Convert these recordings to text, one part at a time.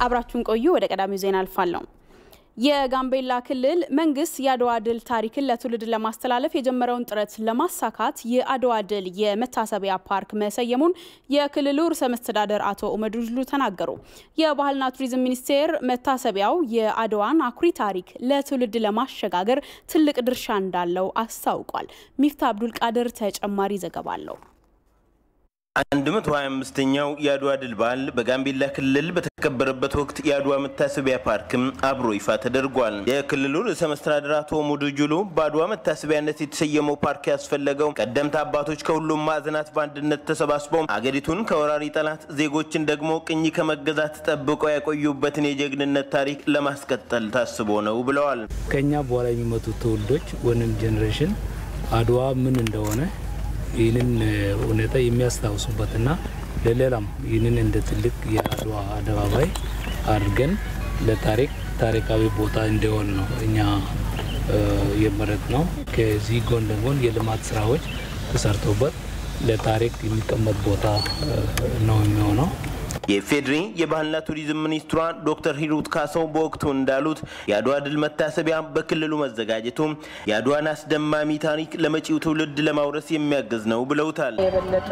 አብራችሁን ቆዩ። ወደ ቀዳሚው ዜና አልፋለሁ። የጋምቤላ ክልል መንግስት የአድዋ ድል ታሪክን ለትውልድ ለማስተላለፍ የጀመረውን ጥረት ለማሳካት የአድዋ ድል የመታሰቢያ ፓርክ መሰየሙን የክልሉ ርዕሰ መስተዳደር አቶ ኡመድ ጅሉ ተናገሩ። የባህልና ቱሪዝም ሚኒስቴር መታሰቢያው የአድዋን አኩሪ ታሪክ ለትውልድ ለማሸጋገር ትልቅ ድርሻ እንዳለው አስታውቋል። ሚፍታ አብዱል ቃድር ተጨማሪ ዘገባ አለው። 125ኛው የአድዋ ድል በዓል በጋምቤላ ክልል በተከበረበት ወቅት የአድዋ መታሰቢያ ፓርክም አብሮ ይፋ ተደርጓል። የክልሉ ርዕሰ መስተዳድር አቶ ሙዱ ጁሉ በአድዋ መታሰቢያነት የተሰየመው ፓርክ ያስፈለገው ቀደምት አባቶች ከሁሉም ማዕዘናት በአንድነት ተሰባስበው አገሪቱን ከወራሪ ጠላት፣ ዜጎችን ደግሞ ቅኝ ከመገዛት ጠብቀው ያቆዩበትን የጀግንነት ታሪክ ለማስቀጠል ታስቦ ነው ብለዋል። ከኛ በኋላ የሚመጡ ትውልዶች ወይም ጄኔሬሽን አድዋ ምን እንደሆነ ይህንን ሁኔታ የሚያስታውሱበትና ለሌላም ይህንን እንደ ትልቅ የአድዋ አደባባይ አድርገን ለታሪክ ታሪካዊ ቦታ እንዲሆን ነው እኛ የመረጥ ነው። ከዚህ ጎን ለጎን የልማት ስራዎች ተሰርቶበት ለታሪክ የሚቀመጥ ቦታ ነው የሚሆነው። የፌዴሪ የባህልና ቱሪዝም ሚኒስትሯ ዶክተር ሂሩት ካሰው በወቅቱ እንዳሉት የአድዋ ድል መታሰቢያ በክልሉ መዘጋጀቱ የአድዋን አስደማሚ ታሪክ ለመጪው ትውልድ ለማውረስ የሚያግዝ ነው ብለውታል። የበለጠ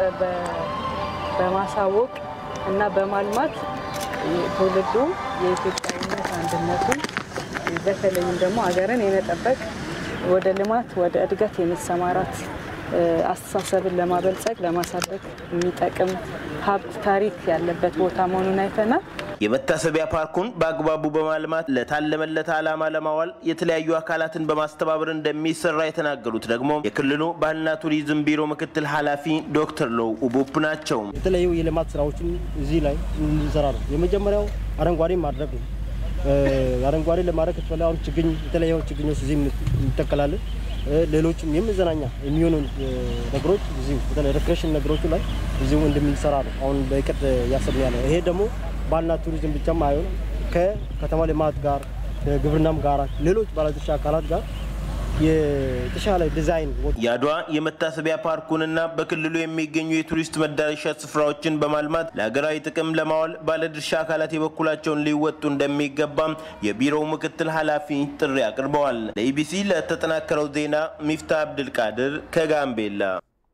በማሳወቅ እና በማልማት ትውልዱ የኢትዮጵያዊነት አንድነቱን በተለይም ደግሞ ሀገርን የመጠበቅ ወደ ልማት ወደ እድገት የመሰማራት አስተሳሰብን ለማበልጸግ ለማሳደግ የሚጠቅም ሀብት ታሪክ ያለበት ቦታ መሆኑን አይተናል። የመታሰቢያ ፓርኩን በአግባቡ በማልማት ለታለመለት ዓላማ ለማዋል የተለያዩ አካላትን በማስተባበር እንደሚሰራ የተናገሩት ደግሞ የክልሉ ባህልና ቱሪዝም ቢሮ ምክትል ኃላፊ ዶክተር ለው ኡቡፕ ናቸው። የተለያዩ የልማት ስራዎችን እዚህ ላይ እንሰራ ነው። የመጀመሪያው አረንጓዴ ማድረግ ነው። አረንጓዴ ለማድረግ ከተፈለገ አሁን ችግኝ የተለያዩ ችግኞች እዚህ እንተከላለን። ሌሎችም የመዝናኛ የሚሆኑ ነገሮች እዚሁ በተለይ ሪክሬሽን ነገሮቹ ላይ እዚሁ እንደምንሰራ ነው አሁን በእቅድ እያሰብን ያለ። ይሄ ደግሞ ባህልና ቱሪዝም ብቻም አይሆን ከከተማ ልማት ጋር ከግብርናም ጋር ሌሎች ባለድርሻ አካላት ጋር የተሻለ ዲዛይን የአድዋ የመታሰቢያ ፓርኩንና በክልሉ የሚገኙ የቱሪስት መዳረሻ ስፍራዎችን በማልማት ለሀገራዊ ጥቅም ለማዋል ባለድርሻ አካላት የበኩላቸውን ሊወጡ እንደሚገባም የቢሮው ምክትል ኃላፊ ጥሪ አቅርበዋል። ለኢቢሲ ለተጠናከረው ዜና ሚፍታ አብድልቃድር ከጋምቤላ።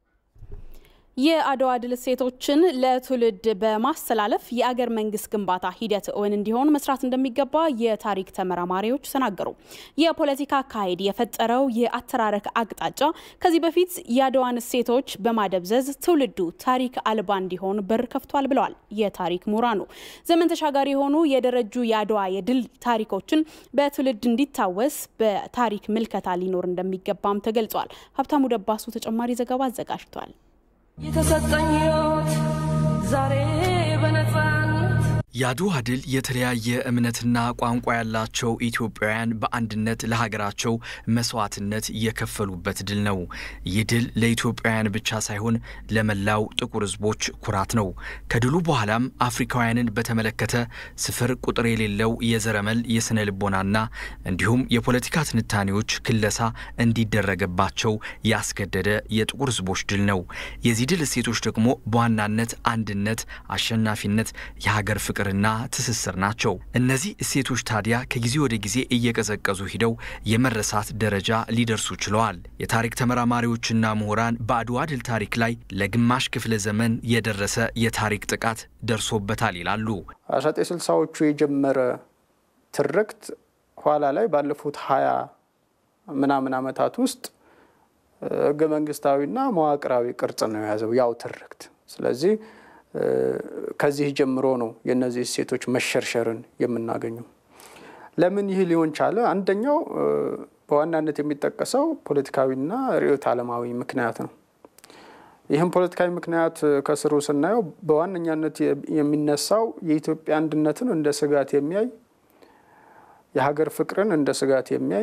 የአድዋ ድል እሴቶችን ለትውልድ በማስተላለፍ የአገር መንግስት ግንባታ ሂደት እውን እንዲሆን መስራት እንደሚገባ የታሪክ ተመራማሪዎች ተናገሩ። የፖለቲካ አካሄድ የፈጠረው የአተራረክ አቅጣጫ ከዚህ በፊት የአድዋን እሴቶች በማደብዘዝ ትውልዱ ታሪክ አልባ እንዲሆን በር ከፍቷል ብለዋል የታሪክ ምሁራኑ። ዘመን ተሻጋሪ የሆኑ የደረጁ የአድዋ የድል ታሪኮችን በትውልድ እንዲታወስ በታሪክ ምልከታ ሊኖር እንደሚገባም ተገልጿል። ሀብታሙ ደባሱ ተጨማሪ ዘገባ አዘጋጅቷል። የተሰጠኝ ሕይወት ዛሬ በነፃነት የአድዋ ድል የተለያየ እምነትና ቋንቋ ያላቸው ኢትዮጵያውያን በአንድነት ለሀገራቸው መስዋዕትነት የከፈሉበት ድል ነው። ይህ ድል ለኢትዮጵያውያን ብቻ ሳይሆን ለመላው ጥቁር ሕዝቦች ኩራት ነው። ከድሉ በኋላም አፍሪካውያንን በተመለከተ ስፍር ቁጥር የሌለው የዘረመል የስነ ልቦናና እንዲሁም የፖለቲካ ትንታኔዎች ክለሳ እንዲደረገባቸው ያስገደደ የጥቁር ሕዝቦች ድል ነው። የዚህ ድል እሴቶች ደግሞ በዋናነት አንድነት፣ አሸናፊነት፣ የሀገር ፍቅር ና ትስስር ናቸው። እነዚህ እሴቶች ታዲያ ከጊዜ ወደ ጊዜ እየቀዘቀዙ ሂደው የመረሳት ደረጃ ሊደርሱ ችለዋል። የታሪክ ተመራማሪዎችና ምሁራን በአድዋ ድል ታሪክ ላይ ለግማሽ ክፍለ ዘመን የደረሰ የታሪክ ጥቃት ደርሶበታል ይላሉ። 1960ዎቹ የጀመረ ትርክት ኋላ ላይ ባለፉት ሀያ ምናምን ዓመታት ውስጥ ህገ መንግስታዊና መዋቅራዊ ቅርጽ ነው የያዘው ያው ትርክት ስለዚህ ከዚህ ጀምሮ ነው የእነዚህ እሴቶች መሸርሸርን የምናገኘው። ለምን ይህ ሊሆን ቻለ? አንደኛው በዋናነት የሚጠቀሰው ፖለቲካዊና ርዕዮተ ዓለማዊ ምክንያት ነው። ይህም ፖለቲካዊ ምክንያት ከስሩ ስናየው በዋነኛነት የሚነሳው የኢትዮጵያ አንድነትን እንደ ስጋት የሚያይ የሀገር ፍቅርን እንደ ስጋት የሚያይ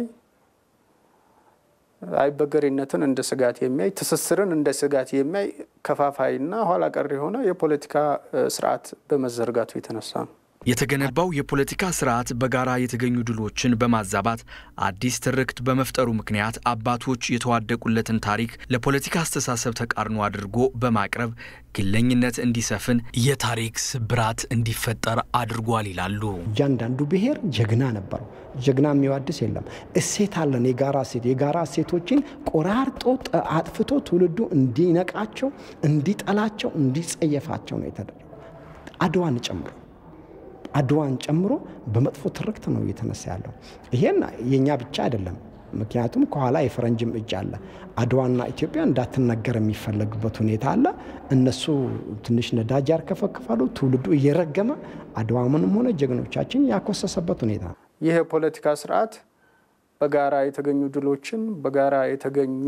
አይበገሬነትን እንደ ስጋት የሚያይ ትስስርን እንደ ስጋት የሚያይ ከፋፋይና ኋላ ቀር የሆነ የፖለቲካ ስርዓት በመዘርጋቱ የተነሳ ነው። የተገነባው የፖለቲካ ስርዓት በጋራ የተገኙ ድሎችን በማዛባት አዲስ ትርክት በመፍጠሩ ምክንያት አባቶች የተዋደቁለትን ታሪክ ለፖለቲካ አስተሳሰብ ተቃርኖ አድርጎ በማቅረብ ግለኝነት እንዲሰፍን፣ የታሪክ ስብራት እንዲፈጠር አድርጓል ይላሉ። እያንዳንዱ ብሔር ጀግና ነበረው። ጀግና የሚዋድስ የለም። እሴት አለን፣ የጋራ እሴት። የጋራ እሴቶችን ቆራርጦ አጥፍቶ ትውልዱ እንዲነቃቸው፣ እንዲጠላቸው፣ እንዲጸየፋቸው ነው የተደረገው። አድዋን ጨምሮ አድዋን ጨምሮ በመጥፎ ትርክት ነው እየተነሳ ያለው። ይሄን የእኛ ብቻ አይደለም። ምክንያቱም ከኋላ የፈረንጅም እጅ አለ። አድዋና ኢትዮጵያ እንዳትነገር የሚፈለግበት ሁኔታ አለ። እነሱ ትንሽ ነዳጅ ያርከፈክፋሉ። ትውልዱ እየረገመ አድዋምንም ሆነ ጀግኖቻችን ያኮሰሰበት ሁኔታ ነው። ይህ የፖለቲካ ስርዓት በጋራ የተገኙ ድሎችን፣ በጋራ የተገኙ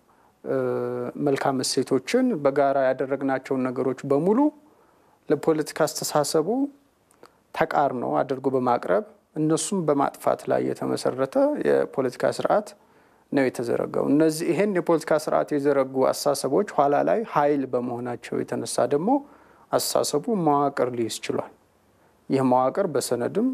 መልካም እሴቶችን፣ በጋራ ያደረግናቸውን ነገሮች በሙሉ ለፖለቲካ አስተሳሰቡ ተቃርኖ አድርጎ በማቅረብ እነሱም በማጥፋት ላይ የተመሰረተ የፖለቲካ ስርዓት ነው የተዘረጋው። እነዚህ ይሄን የፖለቲካ ስርዓት የዘረጉ አስተሳሰቦች ኋላ ላይ ኃይል በመሆናቸው የተነሳ ደግሞ አስተሳሰቡ መዋቅር ሊይዝ ችሏል። ይህ መዋቅር በሰነድም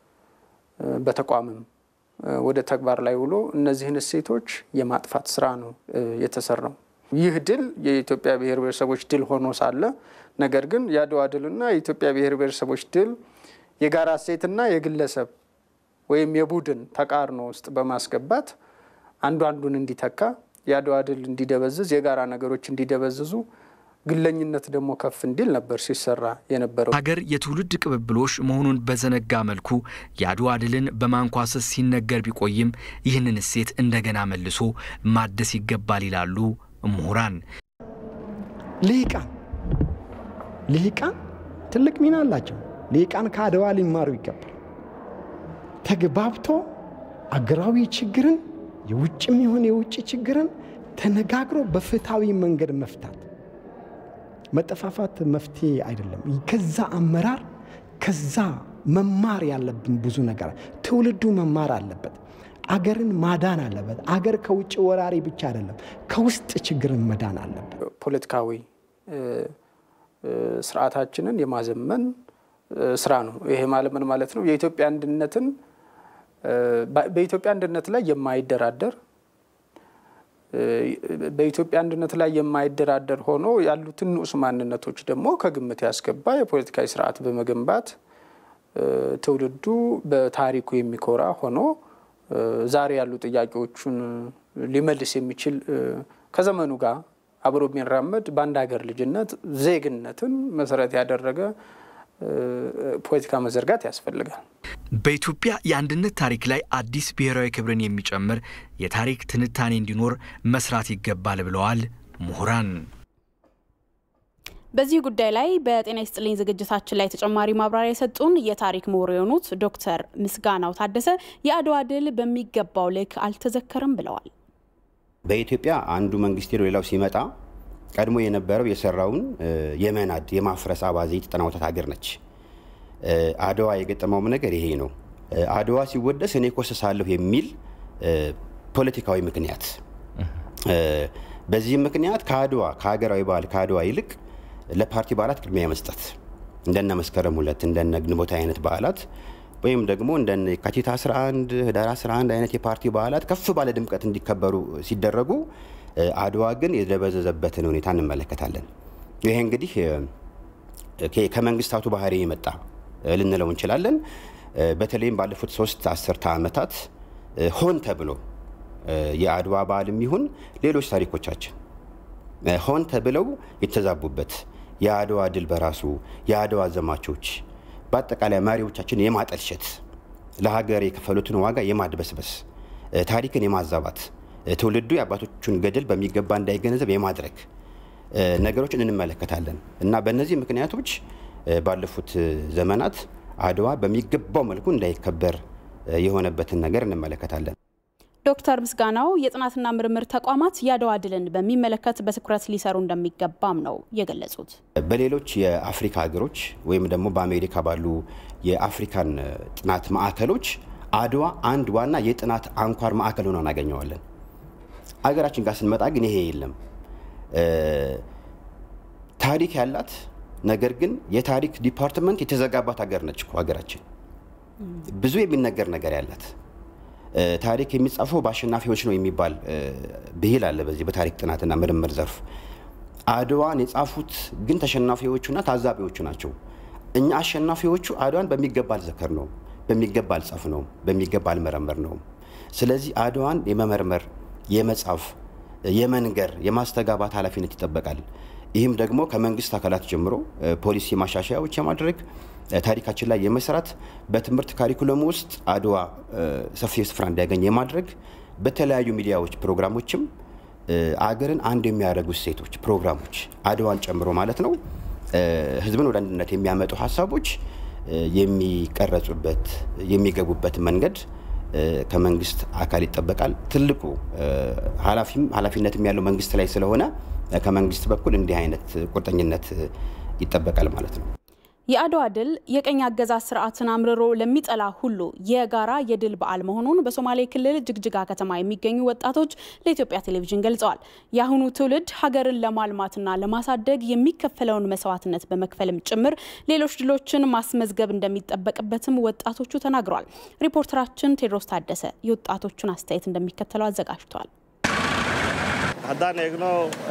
በተቋምም ወደ ተግባር ላይ ውሎ እነዚህን እሴቶች የማጥፋት ስራ ነው የተሰራው። ይህ ድል የኢትዮጵያ ብሔር ብሔረሰቦች ድል ሆኖ ሳለ ነገር ግን የአድዋ ድልና የኢትዮጵያ ብሔር ብሔረሰቦች ድል የጋራ እሴትና የግለሰብ ወይም የቡድን ተቃርኖ ውስጥ በማስገባት አንዱ አንዱን እንዲተካ የአድዋ ድል እንዲደበዝዝ፣ የጋራ ነገሮች እንዲደበዝዙ፣ ግለኝነት ደግሞ ከፍ እንዲል ነበር ሲሰራ የነበረው። ሀገር የትውልድ ቅብብሎሽ መሆኑን በዘነጋ መልኩ የአድዋ ድልን በማንኳሰስ ሲነገር ቢቆይም ይህንን እሴት እንደገና መልሶ ማደስ ይገባል ይላሉ ምሁራን። ልሂቃን ልሂቃን ትልቅ ሚና አላቸው። ልሂቃን ከአድዋ ሊማሩ ይገባል። ተግባብቶ አገራዊ ችግርን የውጭም ይሁን የውጭ ችግርን ተነጋግሮ በፍትሐዊ መንገድ መፍታት። መጠፋፋት መፍትሄ አይደለም። ከዛ አመራር ከዛ መማር ያለብን ብዙ ነገር ትውልዱ መማር አለበት። አገርን ማዳን አለበት። አገር ከውጭ ወራሪ ብቻ አይደለም፣ ከውስጥ ችግርን መዳን አለበት። ፖለቲካዊ ስርዓታችንን የማዘመን ስራ ነው። ይሄ ማለት ምን ማለት ነው? የኢትዮጵያ አንድነትን በኢትዮጵያ አንድነት ላይ የማይደራደር በኢትዮጵያ አንድነት ላይ የማይደራደር ሆኖ ያሉትን ንዑስ ማንነቶች ደግሞ ከግምት ያስገባ የፖለቲካዊ ስርዓት በመገንባት ትውልዱ በታሪኩ የሚኮራ ሆኖ ዛሬ ያሉ ጥያቄዎቹን ሊመልስ የሚችል ከዘመኑ ጋር አብሮ የሚራመድ በአንድ ሀገር ልጅነት ዜግነትን መሰረት ያደረገ ፖለቲካ መዘርጋት ያስፈልጋል። በኢትዮጵያ የአንድነት ታሪክ ላይ አዲስ ብሔራዊ ክብርን የሚጨምር የታሪክ ትንታኔ እንዲኖር መስራት ይገባል ብለዋል ምሁራን። በዚህ ጉዳይ ላይ በጤና ይስጥልኝ ዝግጅታችን ላይ ተጨማሪ ማብራሪያ የሰጡን የታሪክ ምሁር የሆኑት ዶክተር ምስጋናው ታደሰ የአድዋ ድል በሚገባው ልክ አልተዘከረም ብለዋል። በኢትዮጵያ አንዱ መንግስት ሄዶ ሌላው ሲመጣ ቀድሞ የነበረው የሰራውን የመናድ የማፍረስ አባዜ የተጠናወታት ሀገር ነች። አድዋ የገጠመውም ነገር ይሄ ነው። አድዋ ሲወደስ እኔ ኮሰሳለሁ የሚል ፖለቲካዊ ምክንያት፣ በዚህም ምክንያት ከአድዋ ከሀገራዊ በዓል ከአድዋ ይልቅ ለፓርቲ በዓላት ቅድሚያ መስጠት እንደነ መስከረም ሁለት እንደነ ግንቦት አይነት በዓላት ወይም ደግሞ እንደነ የካቲት 11 ህዳር 11 አይነት የፓርቲ በዓላት ከፍ ባለ ድምቀት እንዲከበሩ ሲደረጉ አድዋ ግን የደበዘዘበትን ሁኔታ እንመለከታለን። ይሄ እንግዲህ ከመንግስታቱ ባህሪ የመጣ ልንለው እንችላለን። በተለይም ባለፉት ሶስት አስርተ ዓመታት ሆን ተብሎ የአድዋ በዓልም ይሁን ሌሎች ታሪኮቻችን ሆን ተብለው የተዛቡበት የአድዋ ድል በራሱ የአድዋ ዘማቾች በአጠቃላይ መሪዎቻችን የማጠልሸት ለሀገር የከፈሉትን ዋጋ የማድበስበስ ታሪክን የማዛባት ትውልዱ የአባቶቹን ገድል በሚገባ እንዳይገነዘብ የማድረግ ነገሮችን እንመለከታለን እና በእነዚህ ምክንያቶች ባለፉት ዘመናት አድዋ በሚገባው መልኩ እንዳይከበር የሆነበትን ነገር እንመለከታለን። ዶክተር ምስጋናው የጥናትና ምርምር ተቋማት የአድዋ ድልን በሚመለከት በትኩረት ሊሰሩ እንደሚገባም ነው የገለጹት። በሌሎች የአፍሪካ ሀገሮች ወይም ደግሞ በአሜሪካ ባሉ የአፍሪካን ጥናት ማዕከሎች አድዋ አንድ ዋና የጥናት አንኳር ማዕከል ሆኖ እናገኘዋለን። አገራችን ጋር ስንመጣ ግን ይሄ የለም። ታሪክ ያላት ነገር ግን የታሪክ ዲፓርትመንት የተዘጋባት ሀገር ነች እኮ ሀገራችን። ብዙ የሚነገር ነገር ያላት ታሪክ የሚጻፈው በአሸናፊዎች ነው የሚባል ብሂል አለ በዚህ በታሪክ ጥናትና ምርምር ዘርፍ። አድዋን የጻፉት ግን ተሸናፊዎቹና ታዛቢዎቹ ናቸው። እኛ አሸናፊዎቹ አድዋን በሚገባ አልዘከር ነው፣ በሚገባ አልጻፍ ነው፣ በሚገባ አልመረመር ነው። ስለዚህ አድዋን የመመርመር የመጻፍ፣ የመንገር፣ የማስተጋባት ኃላፊነት ይጠበቃል። ይህም ደግሞ ከመንግስት አካላት ጀምሮ ፖሊሲ ማሻሻያዎች የማድረግ ታሪካችን ላይ የመስራት በትምህርት ካሪኩለም ውስጥ አድዋ ሰፊ ስፍራ እንዲያገኝ የማድረግ በተለያዩ ሚዲያዎች ፕሮግራሞችም አገርን አንድ የሚያደርጉ ሴቶች ፕሮግራሞች አድዋን ጨምሮ ማለት ነው ህዝብን ወደ አንድነት የሚያመጡ ሀሳቦች የሚቀረጹበት የሚገቡበት መንገድ ከመንግስት አካል ይጠበቃል። ትልቁ ኃላፊም ኃላፊነትም ያለው መንግስት ላይ ስለሆነ ከመንግስት በኩል እንዲህ አይነት ቁርጠኝነት ይጠበቃል ማለት ነው። የአድዋ ድል የቀኝ አገዛዝ ስርዓትን አምርሮ ለሚጠላ ሁሉ የጋራ የድል በዓል መሆኑን በሶማሌ ክልል ጅግጅጋ ከተማ የሚገኙ ወጣቶች ለኢትዮጵያ ቴሌቪዥን ገልጸዋል። የአሁኑ ትውልድ ሀገርን ለማልማትና ለማሳደግ የሚከፈለውን መስዋዕትነት በመክፈልም ጭምር ሌሎች ድሎችን ማስመዝገብ እንደሚጠበቅበትም ወጣቶቹ ተናግረዋል። ሪፖርተራችን ቴድሮስ ታደሰ የወጣቶቹን አስተያየት እንደሚከተለው አዘጋጅቷል። haddaan eegno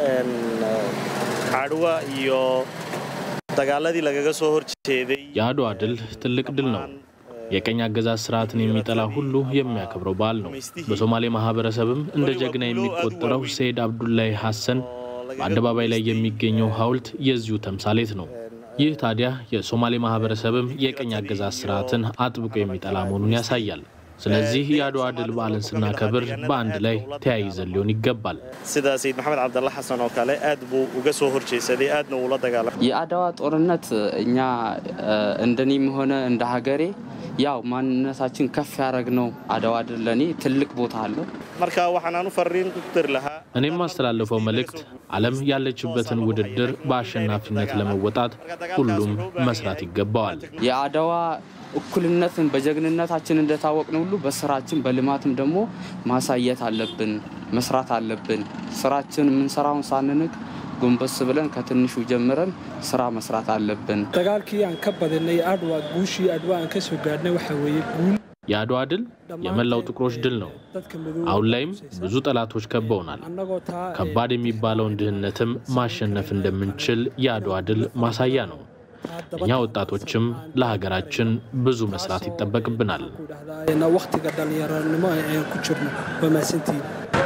cadwa iyo dagaaladii lagaga soo horjeeday የአድዋ ድል ትልቅ ድል ነው። የቀኝ አገዛዝ ስርዓትን የሚጠላ ሁሉ የሚያከብረው በዓል ነው። በሶማሌ ማህበረሰብም እንደ ጀግና የሚቆጠረው ሰይድ አብዱላይ ሐሰን በአደባባይ ላይ የሚገኘው ሐውልት የዚሁ ተምሳሌት ነው። ይህ ታዲያ የሶማሌ ማህበረሰብም የቀኝ አገዛዝ ስርዓትን አጥብቆ የሚጠላ መሆኑን ያሳያል። ስለዚህ የአድዋ ድል በዓልን ስናከብር በአንድ ላይ ተያይዘን ሊሆን ይገባል። sida sayid maxamed cabdalla xasan oo kale aad buu uga soo horjeesaday aadna uula dagaalamay የአድዋ ጦርነት እኛ እንደኔም ሆነ እንደ ሀገሬ ያው ማንነታችን ከፍ ያደረግነው አድዋ ድል ለእኔ ትልቅ ቦታ አለው። marka waxaan aanu fariin ku diri lahaa እኔም ማስተላለፈው መልእክት ዓለም ያለችበትን ውድድር በአሸናፊነት ለመወጣት ሁሉም መስራት ይገባዋል። የአድዋ እኩልነትን በጀግንነታችን እንደታወቅን ሁሉ በስራችን በልማትም ደግሞ ማሳየት አለብን፣ መስራት አለብን። ስራችን የምንሰራውን ሳንንቅ ጎንበስ ብለን ከትንሹ ጀምረን ስራ መስራት አለብን። dagaalkii aan ka badinay adwa guushii adwa aan ka soo gaadhnay waxa weeye guul የአድዋ ድል የመላው ጥቁሮች ድል ነው። አሁን ላይም ብዙ ጠላቶች ከበውናል። ከባድ የሚባለውን ድህነትም ማሸነፍ እንደምንችል የአድዋ ድል ማሳያ ነው። እኛ ወጣቶችም ለሀገራችን ብዙ መስራት ይጠበቅብናል። waqtiga dhallinyaranimo aan ku jirno waa mahadsantihiin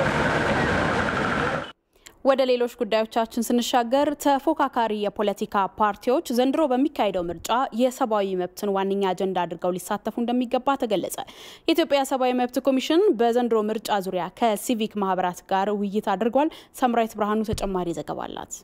ወደ ሌሎች ጉዳዮቻችን ስንሻገር ተፎካካሪ የፖለቲካ ፓርቲዎች ዘንድሮ በሚካሄደው ምርጫ የሰብአዊ መብትን ዋነኛ አጀንዳ አድርገው ሊሳተፉ እንደሚገባ ተገለጸ። የኢትዮጵያ ሰብአዊ መብት ኮሚሽን በዘንድሮ ምርጫ ዙሪያ ከሲቪክ ማህበራት ጋር ውይይት አድርጓል። ሰምራዊት ብርሃኑ ተጨማሪ ዘገባ አላት።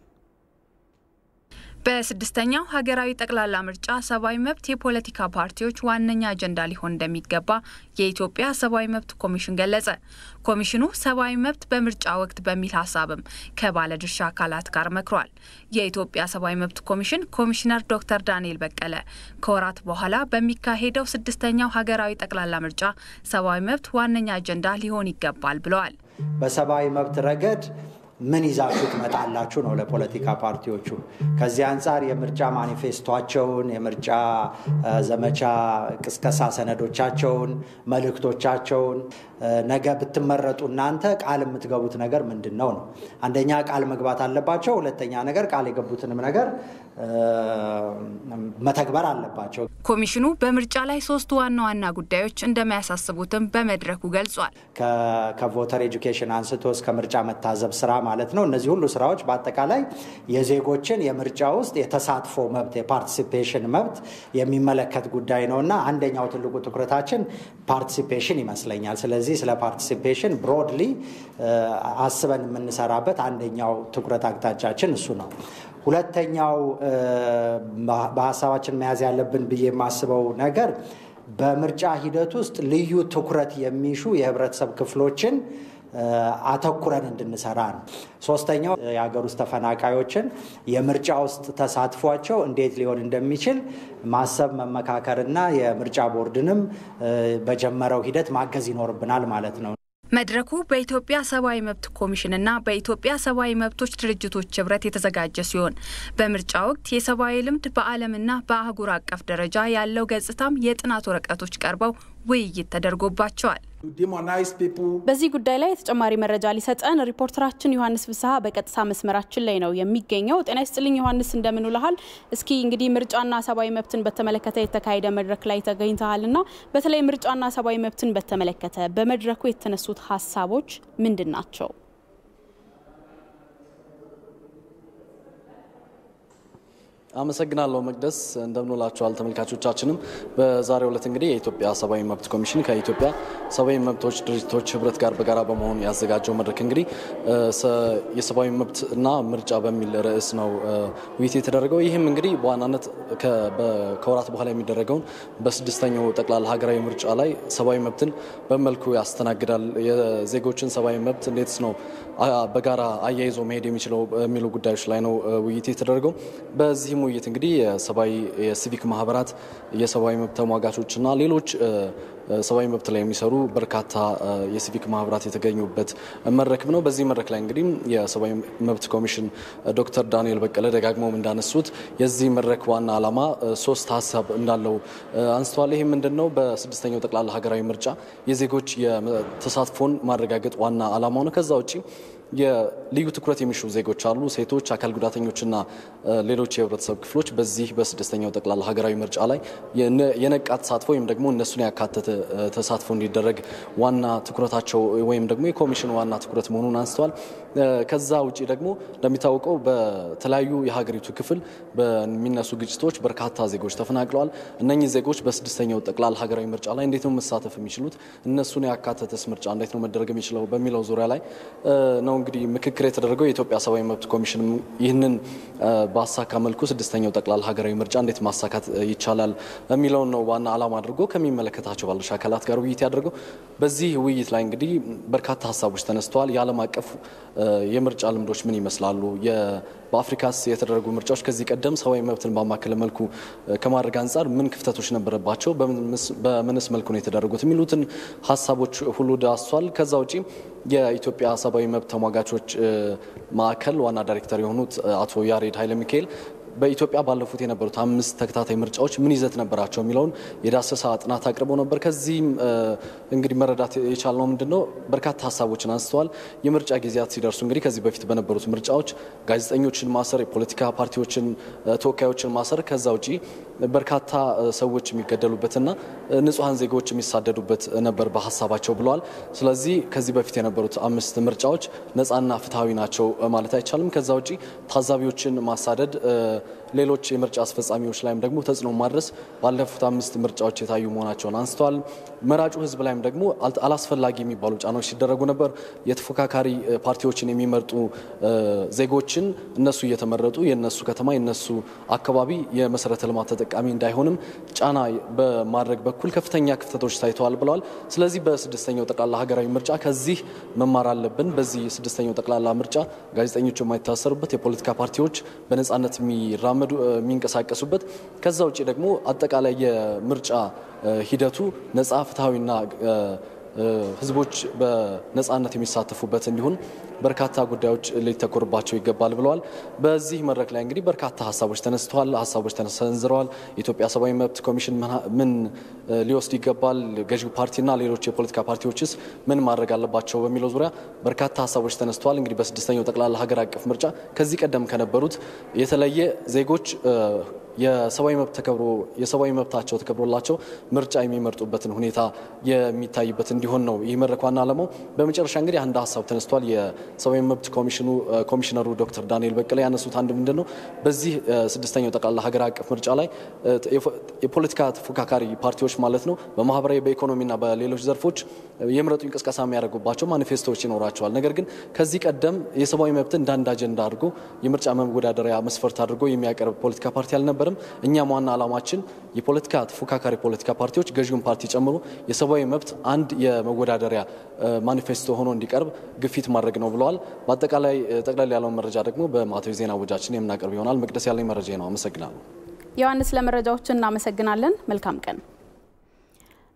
በስድስተኛው ሀገራዊ ጠቅላላ ምርጫ ሰብአዊ መብት የፖለቲካ ፓርቲዎች ዋነኛ አጀንዳ ሊሆን እንደሚገባ የኢትዮጵያ ሰብአዊ መብት ኮሚሽን ገለጸ። ኮሚሽኑ ሰብአዊ መብት በምርጫ ወቅት በሚል ሀሳብም ከባለድርሻ አካላት ጋር መክሯል። የኢትዮጵያ ሰብአዊ መብት ኮሚሽን ኮሚሽነር ዶክተር ዳንኤል በቀለ ከወራት በኋላ በሚካሄደው ስድስተኛው ሀገራዊ ጠቅላላ ምርጫ ሰብአዊ መብት ዋነኛ አጀንዳ ሊሆን ይገባል ብለዋል። በሰብአዊ መብት ረገድ ምን ይዛችሁ ትመጣላችሁ ነው ለፖለቲካ ፓርቲዎቹ። ከዚህ አንጻር የምርጫ ማኒፌስቷቸውን፣ የምርጫ ዘመቻ ቅስቀሳ ሰነዶቻቸውን፣ መልእክቶቻቸውን ነገ ብትመረጡ እናንተ ቃል የምትገቡት ነገር ምንድን ነው ነው። አንደኛ ቃል መግባት አለባቸው። ሁለተኛ ነገር ቃል የገቡትንም ነገር መተግበር አለባቸው። ኮሚሽኑ በምርጫ ላይ ሶስት ዋና ዋና ጉዳዮች እንደሚያሳስቡትም በመድረኩ ገልጿል። ከቮተር ኤጁኬሽን አንስቶ እስከ ምርጫ መታዘብ ስራ ማለት ነው። እነዚህ ሁሉ ስራዎች በአጠቃላይ የዜጎችን የምርጫ ውስጥ የተሳትፎ መብት የፓርቲሲፔሽን መብት የሚመለከት ጉዳይ ነው እና አንደኛው ትልቁ ትኩረታችን ፓርቲሲፔሽን ይመስለኛል። ስለዚህ ስለ ፓርቲሲፔሽን ብሮድሊ አስበን የምንሰራበት አንደኛው ትኩረት አቅጣጫችን እሱ ነው። ሁለተኛው በሀሳባችን መያዝ ያለብን ብዬ የማስበው ነገር በምርጫ ሂደት ውስጥ ልዩ ትኩረት የሚሹ የህብረተሰብ ክፍሎችን አተኩረን እንድንሰራ ነው። ሶስተኛው የሀገር ውስጥ ተፈናቃዮችን የምርጫ ውስጥ ተሳትፏቸው እንዴት ሊሆን እንደሚችል ማሰብ መመካከርና የምርጫ ቦርድንም በጀመረው ሂደት ማገዝ ይኖርብናል ማለት ነው። መድረኩ በኢትዮጵያ ሰብአዊ መብት ኮሚሽንና በኢትዮጵያ ሰብአዊ መብቶች ድርጅቶች ህብረት የተዘጋጀ ሲሆን በምርጫ ወቅት የሰብአዊ ልምድ በዓለምና በአህጉር አቀፍ ደረጃ ያለው ገጽታም የጥናት ወረቀቶች ቀርበው ውይይት ተደርጎባቸዋል። በዚህ ጉዳይ ላይ ተጨማሪ መረጃ ሊሰጠን ሪፖርተራችን ዮሐንስ ፍስሀ በቀጥታ መስመራችን ላይ ነው የሚገኘው። ጤና ይስጥልኝ ዮሐንስ፣ እንደምን ውለሃል? እስኪ እንግዲህ ምርጫና ሰብአዊ መብትን በተመለከተ የተካሄደ መድረክ ላይ ተገኝተሃልና በተለይ ምርጫና ሰብአዊ መብትን በተመለከተ በመድረኩ የተነሱት ሀሳቦች ምንድን ናቸው? አመሰግናለሁ መቅደስ። እንደምንላችኋል ተመልካቾቻችንም። በዛሬው ዕለት እንግዲህ የኢትዮጵያ ሰብአዊ መብት ኮሚሽን ከኢትዮጵያ ሰብአዊ መብቶች ድርጅቶች ህብረት ጋር በጋራ በመሆኑ ያዘጋጀው መድረክ እንግዲህ የሰብአዊ መብት እና ምርጫ በሚል ርዕስ ነው ውይይት የተደረገው። ይህም እንግዲህ በዋናነት ከወራት በኋላ የሚደረገውን በስድስተኛው ጠቅላላ ሀገራዊ ምርጫ ላይ ሰብአዊ መብትን በመልኩ ያስተናግዳል፣ የዜጎችን ሰብአዊ መብት እንዴት ነው በጋራ አያይዞ መሄድ የሚችለው የሚሉ ጉዳዮች ላይ ነው ውይይት የተደረገው። በዚህም ውይይት እንግዲህ የሰብአዊ የሲቪክ ማህበራት፣ የሰብአዊ መብት ተሟጋቾችና ሌሎች ሰብአዊ መብት ላይ የሚሰሩ በርካታ የሲቪክ ማህበራት የተገኙበት መድረክም ነው። በዚህ መድረክ ላይ እንግዲህ የሰብአዊ መብት ኮሚሽን ዶክተር ዳንኤል በቀለ ደጋግመውም እንዳነሱት የዚህ መድረክ ዋና ዓላማ ሶስት ሀሳብ እንዳለው አንስተዋል። ይህ ምንድን ነው? በስድስተኛው ጠቅላላ ሀገራዊ ምርጫ የዜጎች ተሳትፎን ማረጋገጥ ዋና ዓላማው ነው። ከዛ ውጭ የልዩ ትኩረት የሚሹ ዜጎች አሉ። ሴቶች፣ አካል ጉዳተኞችና ሌሎች የህብረተሰብ ክፍሎች በዚህ በስድስተኛው ጠቅላላ ሀገራዊ ምርጫ ላይ የነቃ ተሳትፎ ወይም ደግሞ እነሱን ያካተተ ተሳትፎ እንዲደረግ ዋና ትኩረታቸው ወይም ደግሞ የኮሚሽን ዋና ትኩረት መሆኑን አንስተዋል። ከዛ ውጭ ደግሞ እንደሚታወቀው በተለያዩ የሀገሪቱ ክፍል በሚነሱ ግጭቶች በርካታ ዜጎች ተፈናቅለዋል። እነኚህ ዜጎች በስድስተኛው ጠቅላላ ሀገራዊ ምርጫ ላይ እንዴት ነው መሳተፍ የሚችሉት? እነሱን ያካተተስ ምርጫ እንዴት ነው መደረግ የሚችለው በሚለው ዙሪያ ላይ ነው እንግዲህ ምክክር የተደረገው። የኢትዮጵያ ሰብአዊ መብት ኮሚሽን ይህንን በአሳካ መልኩ ስድስተኛው ጠቅላላ ሀገራዊ ምርጫ እንዴት ማሳካት ይቻላል የሚለውን ነው ዋና ዓላማ አድርጎ ከሚመለከታቸው ባለድርሻ አካላት ጋር ውይይት ያደርገው። በዚህ ውይይት ላይ እንግዲህ በርካታ ሀሳቦች ተነስተዋል። የዓለም አቀፍ የምርጫ ልምዶች ምን ይመስላሉ? በአፍሪካስ የተደረጉ ምርጫዎች ከዚህ ቀደም ሰብአዊ መብትን ባማከለ መልኩ ከማድረግ አንጻር ምን ክፍተቶች ነበረባቸው? በምንስ መልኩ ነው የተደረጉት? የሚሉትን ሀሳቦች ሁሉ ዳሷል። ከዛ ውጪ የኢትዮጵያ ሰብአዊ መብት ተሟጋቾች ማዕከል ዋና ዳይሬክተር የሆኑት አቶ ያሬድ ኃይለ ሚካኤል በኢትዮጵያ ባለፉት የነበሩት አምስት ተከታታይ ምርጫዎች ምን ይዘት ነበራቸው የሚለውን የዳሰሳ ጥናት አቅርበው ነበር። ከዚህም እንግዲህ መረዳት የቻልነው ምንድን ነው በርካታ ሀሳቦችን አንስተዋል። የምርጫ ጊዜያት ሲደርሱ እንግዲህ ከዚህ በፊት በነበሩት ምርጫዎች ጋዜጠኞችን ማሰር፣ የፖለቲካ ፓርቲዎችን ተወካዮችን ማሰር፣ ከዛ ውጪ በርካታ ሰዎች የሚገደሉበትና ንጹሐን ዜጎች የሚሳደዱበት ነበር በሀሳባቸው ብለዋል። ስለዚህ ከዚህ በፊት የነበሩት አምስት ምርጫዎች ነፃና ፍትሐዊ ናቸው ማለት አይቻልም። ከዛ ውጪ ታዛቢዎችን ማሳደድ ሌሎች የምርጫ አስፈጻሚዎች ላይም ደግሞ ተጽዕኖ ማድረስ ባለፉት አምስት ምርጫዎች የታዩ መሆናቸውን አንስተዋል። መራጩ ሕዝብ ላይም ደግሞ አላስፈላጊ የሚባሉ ጫናዎች ሲደረጉ ነበር። የተፎካካሪ ፓርቲዎችን የሚመርጡ ዜጎችን እነሱ እየተመረጡ የነሱ ከተማ የነሱ አካባቢ የመሰረተ ልማት ተጠቃሚ እንዳይሆንም ጫና በማድረግ በኩል ከፍተኛ ክፍተቶች ታይተዋል ብለዋል። ስለዚህ በስድስተኛው ጠቅላላ ሀገራዊ ምርጫ ከዚህ መማር አለብን። በዚህ ስድስተኛው ጠቅላላ ምርጫ ጋዜጠኞች የማይታሰሩበት፣ የፖለቲካ ፓርቲዎች በነጻነት የሚራመዱ የሚንቀሳቀሱበት ከዛ ውጭ ደግሞ አጠቃላይ የምርጫ ሂደቱ ነጻ ፍትሐዊና ህዝቦች በነጻነት የሚሳተፉበት እንዲሆን በርካታ ጉዳዮች ሊተኮርባቸው ይገባል ብለዋል። በዚህ መድረክ ላይ እንግዲህ በርካታ ሀሳቦች ተነስተዋል፣ ሀሳቦች ተሰንዝረዋል። የኢትዮጵያ ሰብአዊ መብት ኮሚሽን ምን ሊወስድ ይገባል፣ ገዢው ፓርቲና ሌሎች የፖለቲካ ፓርቲዎችስ ምን ማድረግ አለባቸው በሚለው ዙሪያ በርካታ ሀሳቦች ተነስተዋል። እንግዲህ በስድስተኛው ጠቅላላ ሀገር አቀፍ ምርጫ ከዚህ ቀደም ከነበሩት የተለየ ዜጎች የሰብአዊ መብት ተከብሮ የሰብአዊ መብታቸው ተከብሮላቸው ምርጫ የሚመርጡበትን ሁኔታ የሚታይበት እንዲሆን ነው ይህ መድረክ ዋና ዓላማው። በመጨረሻ እንግዲህ አንድ ሀሳብ ተነስቷል። የሰብአዊ መብት ኮሚሽኑ ኮሚሽነሩ ዶክተር ዳንኤል በቀለ ያነሱት አንድ ምንድን ነው በዚህ ስድስተኛው ጠቅላላ ሀገር አቀፍ ምርጫ ላይ የፖለቲካ ተፎካካሪ ፓርቲዎች ማለት ነው በማህበራዊ በኢኮኖሚና በሌሎች ዘርፎች የምረጡ እንቅስቃሴ የሚያደርጉባቸው ማኒፌስቶዎች ይኖራቸዋል። ነገር ግን ከዚህ ቀደም የሰብአዊ መብትን እንደ አንድ አጀንዳ አድርጎ የምርጫ መወዳደሪያ መስፈርት አድርጎ የሚያቀርብ ፖለቲካ ፓርቲ አልነበረም። እኛም ዋና ዓላማችን የፖለቲካ ተፎካካሪ ፖለቲካ ፓርቲዎች ገዢውን ፓርቲ ጨምሮ የሰብአዊ መብት አንድ የመወዳደሪያ ማኒፌስቶ ሆኖ እንዲቀርብ ግፊት ማድረግ ነው ብለዋል። በአጠቃላይ ጠቅላላ ያለውን መረጃ ደግሞ በማዕተዊ ዜና ወጃችን የምናቀርብ ይሆናል። መቅደስ ያለኝ መረጃ ነው። አመሰግናለሁ። ዮሐንስ፣ ለመረጃዎች እናመሰግናለን። መልካም ቀን።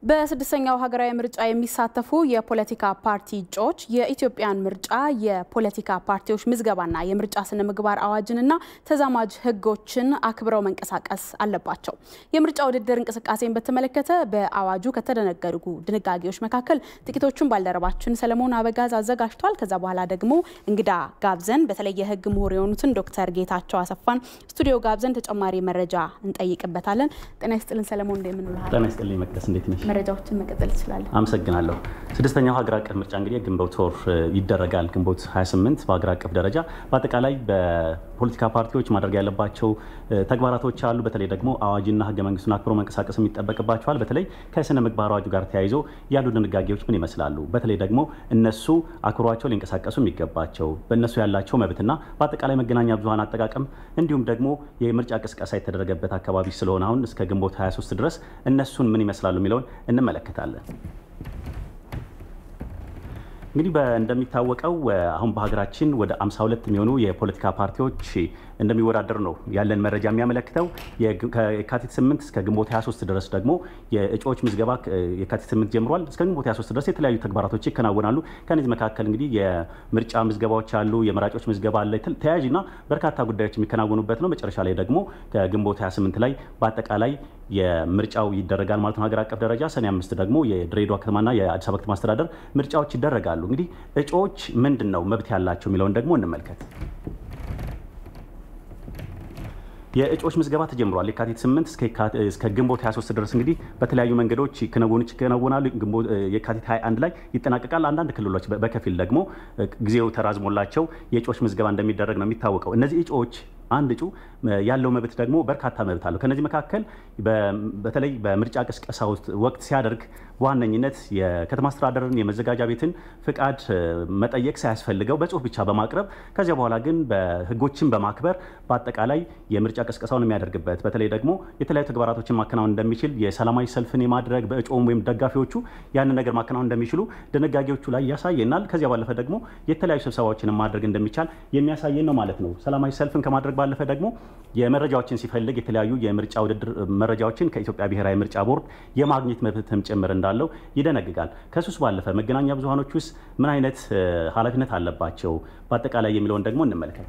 በስድስተኛው ሀገራዊ ምርጫ የሚሳተፉ የፖለቲካ ፓርቲ እጩዎች የኢትዮጵያን ምርጫ የፖለቲካ ፓርቲዎች ምዝገባና የምርጫ ስነ ምግባር አዋጅንና ተዛማጅ ሕጎችን አክብረው መንቀሳቀስ አለባቸው። የምርጫ ውድድር እንቅስቃሴን በተመለከተ በአዋጁ ከተደነገጉ ድንጋጌዎች መካከል ጥቂቶቹን ባልደረባችን ሰለሞን አበጋዝ አዘጋጅቷል። ከዛ በኋላ ደግሞ እንግዳ ጋብዘን በተለይ የሕግ ምሁር የሆኑትን ዶክተር ጌታቸው አሰፋን ስቱዲዮ ጋብዘን ተጨማሪ መረጃ እንጠይቅበታለን። ጤና ይስጥልን ሰለሞን፣ እንደምንልሃል? ጤና ይስጥልኝ መቅደስ፣ እንዴት ነሽ? መረጃዎችን መቀጠል ይችላለን። አመሰግናለሁ። ስድስተኛው ሀገር አቀፍ ምርጫ እንግዲህ ግንቦት ወር ይደረጋል። ግንቦት 28 በሀገር አቀፍ ደረጃ በአጠቃላይ በፖለቲካ ፓርቲዎች ማድረግ ያለባቸው ተግባራቶች አሉ። በተለይ ደግሞ አዋጅና ህገ መንግስቱን አክብሮ መንቀሳቀስ የሚጠበቅባቸዋል። በተለይ ከስነ ምግባር አዋጁ ጋር ተያይዞ ያሉ ድንጋጌዎች ምን ይመስላሉ? በተለይ ደግሞ እነሱ አክብሯቸው ሊንቀሳቀሱ የሚገባቸው በእነሱ ያላቸው መብትና በአጠቃላይ መገናኛ ብዙሀን አጠቃቀም እንዲሁም ደግሞ የምርጫ ቅስቀሳ የተደረገበት አካባቢ ስለሆነ አሁን እስከ ግንቦት 23 ድረስ እነሱን ምን ይመስላሉ የሚለውን እንመለከታለን። እንግዲህ እንደሚታወቀው አሁን በሀገራችን ወደ 52 የሚሆኑ የፖለቲካ ፓርቲዎች እንደሚወዳደሩ ነው ያለን መረጃ የሚያመለክተው። ከየካቲት 8 እስከ ግንቦት 23 ድረስ ደግሞ የእጩዎች ምዝገባ የካቲት 8 ጀምሯል። እስከ ግንቦት 23 ድረስ የተለያዩ ተግባራቶች ይከናወናሉ። ከነዚህ መካከል እንግዲህ የምርጫ ምዝገባዎች አሉ፣ የመራጮች ምዝገባ አለ፣ ተያያዥና በርካታ ጉዳዮች የሚከናወኑበት ነው። መጨረሻ ላይ ደግሞ ከግንቦት 28 ላይ በአጠቃላይ የምርጫው ይደረጋል ማለት ነው። ሀገር አቀፍ ደረጃ ሰኔ አምስት ደግሞ የድሬዳዋ ከተማና የአዲስ አበባ ከተማ አስተዳደር ምርጫዎች ይደረጋሉ። እንግዲህ እጩዎች ምንድን ነው መብት ያላቸው የሚለውን ደግሞ እንመልከት። የእጩዎች ምዝገባ ተጀምሯል። የካቲት 8 እስከ ግንቦት 23 ድረስ እንግዲህ በተለያዩ መንገዶች ክንውኖች ይከናወናሉ። የካቲት 21 ላይ ይጠናቀቃል። አንዳንድ ክልሎች በከፊል ደግሞ ጊዜው ተራዝሞላቸው የእጩዎች ምዝገባ እንደሚደረግ ነው የሚታወቀው። እነዚህ እጩዎች አንድ እጩ ያለው መብት ደግሞ በርካታ መብት አለው። ከነዚህ መካከል በተለይ በምርጫ ቅስቀሳ ወቅት ሲያደርግ በዋነኝነት የከተማ አስተዳደርን የመዘጋጃ ቤትን ፍቃድ መጠየቅ ሳያስፈልገው በጽሁፍ ብቻ በማቅረብ ከዚያ በኋላ ግን በህጎችን በማክበር በአጠቃላይ የምርጫ ቅስቀሳውን የሚያደርግበት በተለይ ደግሞ የተለያዩ ተግባራቶችን ማከናወን እንደሚችል የሰላማዊ ሰልፍን የማድረግ በእጩም ወይም ደጋፊዎቹ ያንን ነገር ማከናወን እንደሚችሉ ድንጋጌዎቹ ላይ ያሳየናል። ከዚያ ባለፈ ደግሞ የተለያዩ ስብሰባዎችን ማድረግ እንደሚቻል የሚያሳየን ነው ማለት ነው። ሰላማዊ ሰልፍን ከማድረግ ባለፈ ደግሞ የመረጃዎችን ሲፈልግ የተለያዩ የምርጫ ውድድር መረጃዎችን ከኢትዮጵያ ብሔራዊ ምርጫ ቦርድ የማግኘት መብትም ጭምር እንዳለው ይደነግጋል። ከሱስ ባለፈ መገናኛ ብዙሃኖች ውስጥ ምን አይነት ኃላፊነት አለባቸው በአጠቃላይ የሚለውን ደግሞ እንመልከት።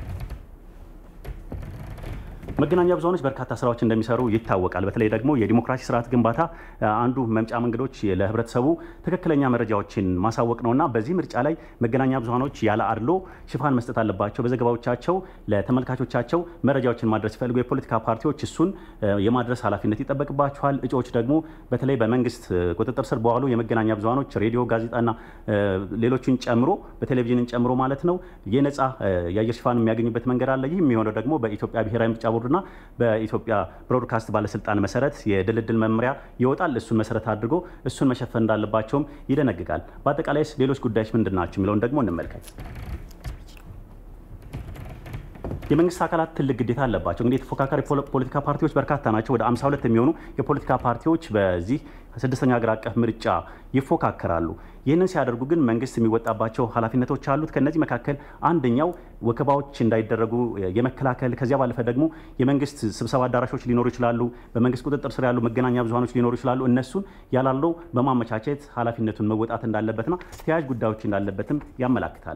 መገናኛ ብዙሃኖች በርካታ ስራዎች እንደሚሰሩ ይታወቃል። በተለይ ደግሞ የዲሞክራሲ ስርዓት ግንባታ አንዱ መምጫ መንገዶች ለህብረተሰቡ ትክክለኛ መረጃዎችን ማሳወቅ ነውና በዚህ ምርጫ ላይ መገናኛ ብዙሃኖች ያለ አድሎ ሽፋን መስጠት አለባቸው። በዘገባዎቻቸው ለተመልካቾቻቸው መረጃዎችን ማድረስ ሲፈልጉ የፖለቲካ ፓርቲዎች እሱን የማድረስ ኃላፊነት ይጠበቅባቸዋል። እጩዎች ደግሞ በተለይ በመንግስት ቁጥጥር ስር በዋሉ የመገናኛ ብዙሃኖች ሬዲዮ፣ ጋዜጣና ሌሎችን ጨምሮ በቴሌቪዥንን ጨምሮ ማለት ነው የነጻ የአየር ሽፋን የሚያገኙበት መንገድ አለ። ይህ የሚሆነው ደግሞ በኢትዮጵያ ብሔራዊ ምርጫ ቦርድ ና በኢትዮጵያ ብሮድካስት ባለስልጣን መሰረት የድልድል መመሪያ ይወጣል። እሱን መሰረት አድርጎ እሱን መሸፈን እንዳለባቸውም ይደነግጋል። በአጠቃላይ ሌሎች ጉዳዮች ምንድን ናቸው የሚለውን ደግሞ እንመልከት። የመንግስት አካላት ትልቅ ግዴታ አለባቸው። እንግዲህ የተፎካካሪ ፖለቲካ ፓርቲዎች በርካታ ናቸው። ወደ 52 የሚሆኑ የፖለቲካ ፓርቲዎች በዚህ ስድስተኛ ሀገር አቀፍ ምርጫ ይፎካከራሉ። ይህንን ሲያደርጉ ግን መንግስት የሚወጣባቸው ኃላፊነቶች አሉት። ከነዚህ መካከል አንደኛው ወከባዎች እንዳይደረጉ የመከላከል ከዚያ ባለፈ ደግሞ የመንግስት ስብሰባ አዳራሾች ሊኖሩ ይችላሉ። በመንግስት ቁጥጥር ስር ያሉ መገናኛ ብዙሃኖች ሊኖሩ ይችላሉ። እነሱን ያላለው በማመቻቸት ኃላፊነቱን መወጣት እንዳለበትና ተያያዥ ጉዳዮች እንዳለበትም ያመላክታል።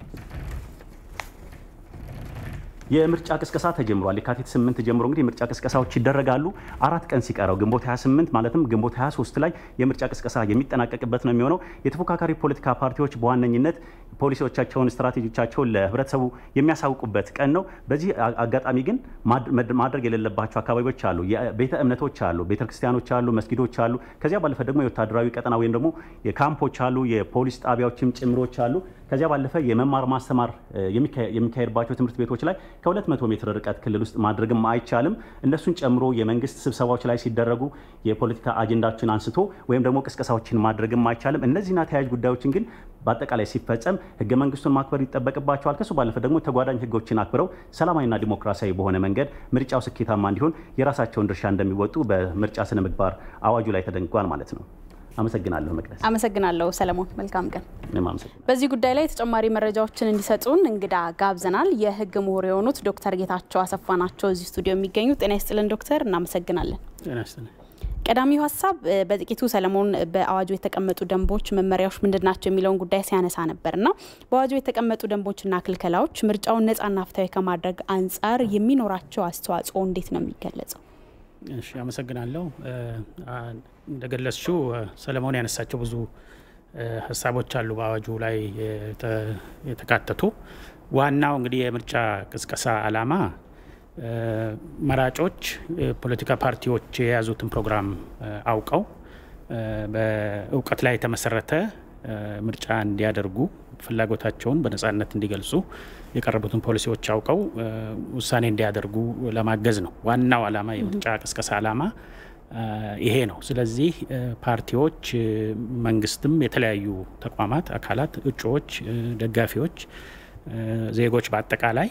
የምርጫ ቅስቀሳ ተጀምሯል። የካቲት 8 ጀምሮ እንግዲህ የምርጫ ቅስቀሳዎች ይደረጋሉ። አራት ቀን ሲቀረው ግንቦት 28 ማለትም ግንቦት 23 ላይ የምርጫ ቅስቀሳ የሚጠናቀቅበት ነው የሚሆነው። የተፎካካሪ ፖለቲካ ፓርቲዎች በዋነኝነት ፖሊሲዎቻቸውን፣ ስትራቴጂዎቻቸውን ለህብረተሰቡ የሚያሳውቁበት ቀን ነው። በዚህ አጋጣሚ ግን ማድረግ የሌለባቸው አካባቢዎች አሉ። ቤተ እምነቶች አሉ፣ ቤተ ክርስቲያኖች አሉ፣ መስጊዶች አሉ። ከዚያ ባለፈ ደግሞ የወታደራዊ ቀጠና ወይም ደግሞ የካምፖች አሉ፣ የፖሊስ ጣቢያዎችም ጭምሮች አሉ። ከዚያ ባለፈ የመማር ማስተማር የሚካሄድባቸው ትምህርት ቤቶች ላይ ከ200 ሜትር ርቀት ክልል ውስጥ ማድረግም አይቻልም። እነሱን ጨምሮ የመንግስት ስብሰባዎች ላይ ሲደረጉ የፖለቲካ አጀንዳዎችን አንስቶ ወይም ደግሞ ቅስቀሳዎችን ማድረግም አይቻልም። እነዚህና ተያያዥ ጉዳዮችን ግን በአጠቃላይ ሲፈጸም ህገ መንግስቱን ማክበር ይጠበቅባቸዋል። ከሱ ባለፈ ደግሞ ተጓዳኝ ህጎችን አክብረው ሰላማዊና ዲሞክራሲያዊ በሆነ መንገድ ምርጫው ስኬታማ እንዲሆን የራሳቸውን ድርሻ እንደሚወጡ በምርጫ ስነ ምግባር አዋጁ ላይ ተደንግጓል ማለት ነው። አመሰግናለሁ መቅደስ። አመሰግናለሁ ሰለሞን። መልካም ቀን። እኔም አመሰግናለሁ። በዚህ ጉዳይ ላይ ተጨማሪ መረጃዎችን እንዲሰጡን እንግዳ ጋብዘናል። የህግ ምሁር የሆኑት ዶክተር ጌታቸው አሰፋ ናቸው እዚህ ስቱዲዮ የሚገኙ። ጤና ይስጥልን ዶክተር፣ እናመሰግናለን። ጤና ይስጥልን። ቀዳሚው ሀሳብ በጥቂቱ ሰለሞን በአዋጁ የተቀመጡ ደንቦች፣ መመሪያዎች ምንድን ናቸው የሚለውን ጉዳይ ሲያነሳ ነበርና በአዋጁ የተቀመጡ ደንቦችና ክልከላዎች ምርጫውን ነጻና ፍትሐዊ ከማድረግ አንጻር የሚኖራቸው አስተዋጽኦ እንዴት ነው የሚገለጸው? እሺ፣ አመሰግናለሁ። እንደገለጽሽው ሰለሞን ያነሳቸው ብዙ ሀሳቦች አሉ በአዋጁ ላይ የተካተቱ። ዋናው እንግዲህ የምርጫ ቅስቀሳ ዓላማ መራጮች ፖለቲካ ፓርቲዎች የያዙትን ፕሮግራም አውቀው በእውቀት ላይ የተመሰረተ ምርጫ እንዲያደርጉ ፍላጎታቸውን በነጻነት እንዲገልጹ የቀረቡትን ፖሊሲዎች አውቀው ውሳኔ እንዲያደርጉ ለማገዝ ነው። ዋናው ዓላማ የምርጫ ቅስቀሳ ዓላማ ይሄ ነው። ስለዚህ ፓርቲዎች፣ መንግስትም፣ የተለያዩ ተቋማት፣ አካላት፣ እጩዎች፣ ደጋፊዎች፣ ዜጎች በአጠቃላይ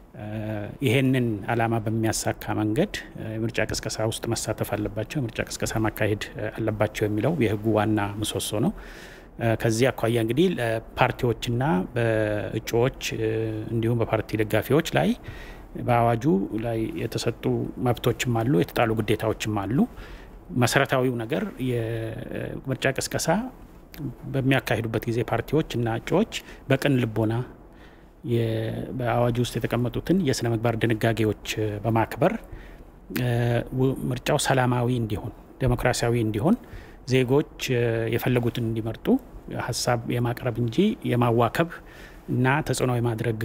ይሄንን ዓላማ በሚያሳካ መንገድ የምርጫ ቅስቀሳ ውስጥ መሳተፍ አለባቸው፣ የምርጫ ቅስቀሳ ማካሄድ አለባቸው የሚለው የህጉ ዋና ምሰሶ ነው። ከዚህ አኳያ እንግዲህ ፓርቲዎችና በእጩዎች እንዲሁም በፓርቲ ደጋፊዎች ላይ በአዋጁ ላይ የተሰጡ መብቶችም አሉ፣ የተጣሉ ግዴታዎችም አሉ። መሰረታዊው ነገር የምርጫ ቅስቀሳ በሚያካሂዱበት ጊዜ ፓርቲዎች እና እጩዎች በቅን ልቦና በአዋጁ ውስጥ የተቀመጡትን የስነ ምግባር ድንጋጌዎች በማክበር ምርጫው ሰላማዊ እንዲሆን፣ ዴሞክራሲያዊ እንዲሆን ዜጎች የፈለጉትን እንዲመርጡ ሀሳብ የማቅረብ እንጂ የማዋከብ እና ተጽዕኖ የማድረግ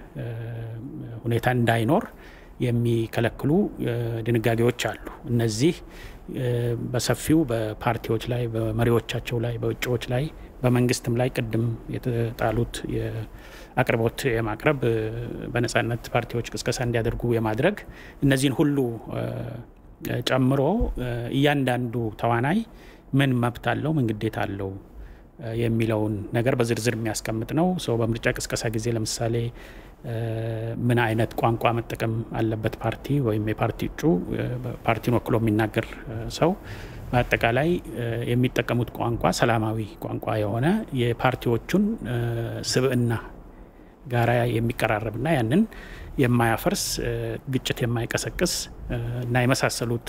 ሁኔታ እንዳይኖር የሚከለክሉ ድንጋጌዎች አሉ። እነዚህ በሰፊው በፓርቲዎች ላይ፣ በመሪዎቻቸው ላይ፣ በእጩዎች ላይ፣ በመንግስትም ላይ ቅድም የተጣሉት አቅርቦት የማቅረብ በነጻነት ፓርቲዎች ቅስቀሳ እንዲያደርጉ የማድረግ እነዚህን ሁሉ ጨምሮ እያንዳንዱ ተዋናይ ምን መብት አለው፣ ምን ግዴታ አለው የሚለውን ነገር በዝርዝር የሚያስቀምጥ ነው። ሰው በምርጫ ቅስቀሳ ጊዜ ለምሳሌ ምን አይነት ቋንቋ መጠቀም አለበት ፓርቲ ወይም የፓርቲ እጩ ፓርቲን ወክሎ የሚናገር ሰው በአጠቃላይ የሚጠቀሙት ቋንቋ ሰላማዊ ቋንቋ የሆነ የፓርቲዎቹን ስብዕና ጋራ የሚቀራረብና ያንን የማያፈርስ ግጭት የማይቀሰቅስ እና የመሳሰሉት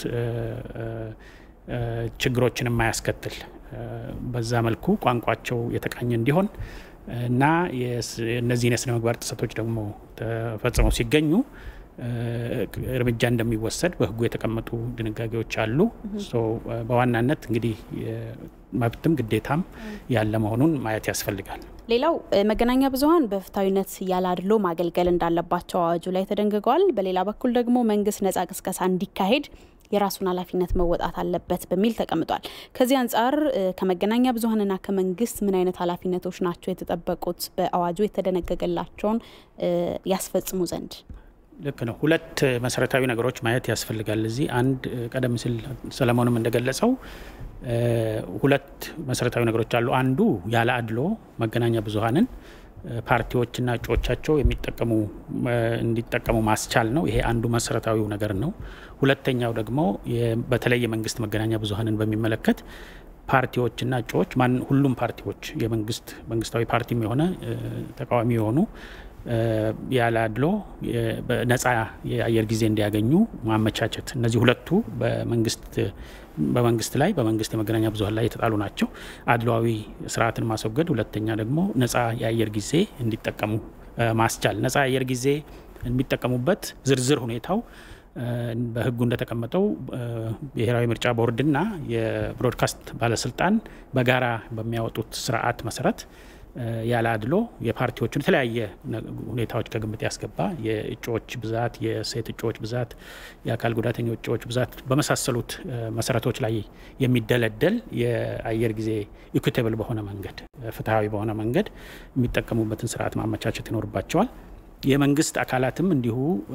ችግሮችን የማያስከትል በዛ መልኩ ቋንቋቸው የተቃኘ እንዲሆን እና እነዚህን የስነ ምግባር ጥሰቶች ደግሞ ተፈጽመው ሲገኙ እርምጃ እንደሚወሰድ በሕጉ የተቀመጡ ድንጋጌዎች አሉ። በዋናነት እንግዲህ መብትም ግዴታም ያለ መሆኑን ማየት ያስፈልጋል። ሌላው መገናኛ ብዙኃን በፍትሐዊነት ያለ አድሎ ማገልገል እንዳለባቸው አዋጁ ላይ ተደንግገዋል። በሌላ በኩል ደግሞ መንግስት ነጻ ቅስቀሳ እንዲካሄድ የራሱን ኃላፊነት መወጣት አለበት በሚል ተቀምጧል። ከዚህ አንጻር ከመገናኛ ብዙኃንና ከመንግስት ምን አይነት ኃላፊነቶች ናቸው የተጠበቁት በአዋጁ የተደነገገላቸውን ያስፈጽሙ ዘንድ? ልክ ነው። ሁለት መሰረታዊ ነገሮች ማየት ያስፈልጋል። እዚህ አንድ ቀደም ሲል ሰለሞንም እንደገለጸው ሁለት መሰረታዊ ነገሮች አሉ። አንዱ ያለ አድሎ መገናኛ ብዙኃንን ፓርቲዎችና እጩዎቻቸው የሚጠቀሙ እንዲጠቀሙ ማስቻል ነው። ይሄ አንዱ መሰረታዊው ነገር ነው። ሁለተኛው ደግሞ በተለይ የመንግስት መገናኛ ብዙኃንን በሚመለከት ፓርቲዎችና እጩዎች ማን ሁሉም ፓርቲዎች የመንግስት መንግስታዊ ፓርቲም የሆነ ተቃዋሚ የሆኑ ያለ አድሎ ነጻ የአየር ጊዜ እንዲያገኙ ማመቻቸት። እነዚህ ሁለቱ በመንግስት በመንግስት ላይ በመንግስት የመገናኛ ብዙኃን ላይ የተጣሉ ናቸው። አድሏዊ ስርዓትን ማስወገድ፣ ሁለተኛ ደግሞ ነጻ የአየር ጊዜ እንዲጠቀሙ ማስቻል። ነጻ የአየር ጊዜ የሚጠቀሙበት ዝርዝር ሁኔታው በሕጉ እንደተቀመጠው ብሔራዊ ምርጫ ቦርድና የብሮድካስት ባለስልጣን በጋራ በሚያወጡት ስርዓት መሰረት ያለ አድሎ የፓርቲዎቹን የተለያየ ሁኔታዎች ከግምት ያስገባ የእጩዎች ብዛት፣ የሴት እጩዎች ብዛት፣ የአካል ጉዳተኛ እጩዎች ብዛት በመሳሰሉት መሰረቶች ላይ የሚደለደል የአየር ጊዜ ኢኩቴብል በሆነ መንገድ ፍትሐዊ በሆነ መንገድ የሚጠቀሙበትን ስርዓት ማመቻቸት ይኖርባቸዋል። የመንግስት አካላትም እንዲሁ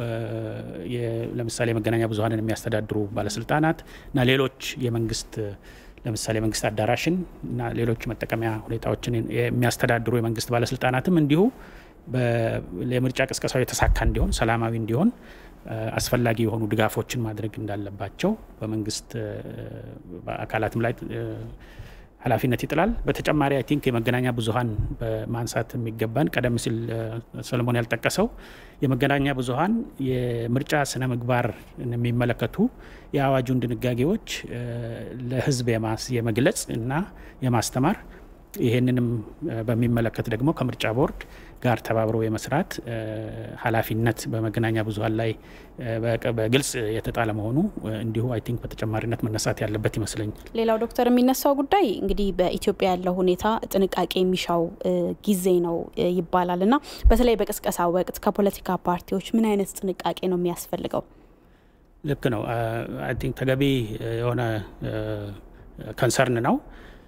ለምሳሌ የመገናኛ ብዙኃንን የሚያስተዳድሩ ባለስልጣናት እና ሌሎች የመንግስት ለምሳሌ መንግስት አዳራሽን እና ሌሎች መጠቀሚያ ሁኔታዎችን የሚያስተዳድሩ የመንግስት ባለስልጣናትም እንዲሁ የምርጫ ቅስቀሳው የተሳካ እንዲሆን ሰላማዊ እንዲሆን አስፈላጊ የሆኑ ድጋፎችን ማድረግ እንዳለባቸው በመንግስት አካላትም ላይ ኃላፊነት ይጥላል። በተጨማሪ አይ ቲንክ የመገናኛ ብዙኃን በማንሳት የሚገባን ቀደም ሲል ሰለሞን ያልጠቀሰው የመገናኛ ብዙኃን የምርጫ ስነ ምግባር የሚመለከቱ የአዋጁን ድንጋጌዎች ለሕዝብ የመግለጽ እና የማስተማር ይህንንም በሚመለከት ደግሞ ከምርጫ ቦርድ ጋር ተባብሮ የመስራት ኃላፊነት በመገናኛ ብዙኃን ላይ በግልጽ የተጣለ መሆኑ እንዲሁ አይ ቲንክ በተጨማሪነት መነሳት ያለበት ይመስለኛል። ሌላው ዶክተር የሚነሳው ጉዳይ እንግዲህ በኢትዮጵያ ያለው ሁኔታ ጥንቃቄ የሚሻው ጊዜ ነው ይባላል እና በተለይ በቅስቀሳ ወቅት ከፖለቲካ ፓርቲዎች ምን አይነት ጥንቃቄ ነው የሚያስፈልገው? ልክ ነው። አይ ቲንክ ተገቢ የሆነ ከንሰርን ነው።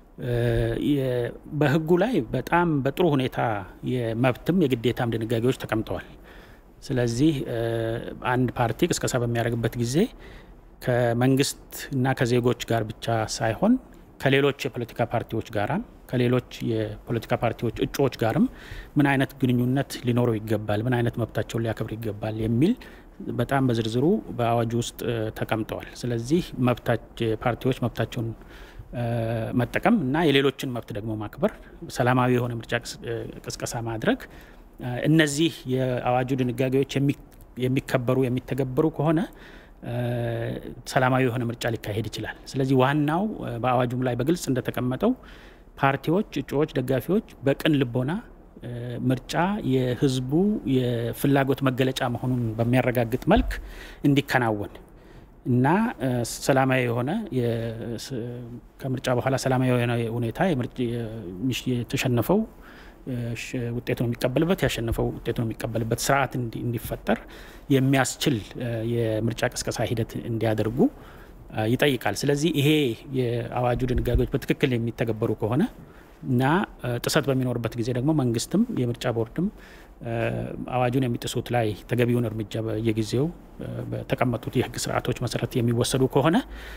በህጉ ላይ በጣም በጥሩ ሁኔታ የመብትም የግዴታም ድንጋጌዎች ተቀምጠዋል። ስለዚህ አንድ ፓርቲ ቅስቀሳ በሚያደርግበት ጊዜ ከመንግስት እና ከዜጎች ጋር ብቻ ሳይሆን ከሌሎች የፖለቲካ ፓርቲዎች ጋራም ከሌሎች የፖለቲካ ፓርቲዎች እጩዎች ጋርም ምን አይነት ግንኙነት ሊኖረው ይገባል፣ ምን አይነት መብታቸውን ሊያከብር ይገባል የሚል በጣም በዝርዝሩ በአዋጁ ውስጥ ተቀምጠዋል። ስለዚህ ፓርቲዎች መብታቸውን መጠቀም እና የሌሎችን መብት ደግሞ ማክበር፣ ሰላማዊ የሆነ ምርጫ ቅስቀሳ ማድረግ፣ እነዚህ የአዋጁ ድንጋጌዎች የሚከበሩ የሚተገበሩ ከሆነ ሰላማዊ የሆነ ምርጫ ሊካሄድ ይችላል። ስለዚህ ዋናው በአዋጁም ላይ በግልጽ እንደተቀመጠው ፓርቲዎች፣ እጩዎች፣ ደጋፊዎች በቅን ልቦና ምርጫ የህዝቡ የፍላጎት መገለጫ መሆኑን በሚያረጋግጥ መልክ እንዲከናወን እና ሰላማዊ የሆነ ከምርጫ በኋላ ሰላማዊ የሆነ ሁኔታ የተሸነፈው ውጤቱን የሚቀበልበት ያሸነፈው ውጤቱን የሚቀበልበት ስርዓት እንዲፈጠር የሚያስችል የምርጫ ቅስቀሳ ሂደት እንዲያደርጉ ይጠይቃል። ስለዚህ ይሄ የአዋጁ ድንጋጌዎች በትክክል የሚተገበሩ ከሆነ እና ጥሰት በሚኖርበት ጊዜ ደግሞ መንግስትም የምርጫ ቦርድም አዋጁን የሚጥሱት ላይ ተገቢውን እርምጃ በየጊዜው በተቀመጡት የህግ ስርዓቶች መሰረት የሚወሰዱ ከሆነ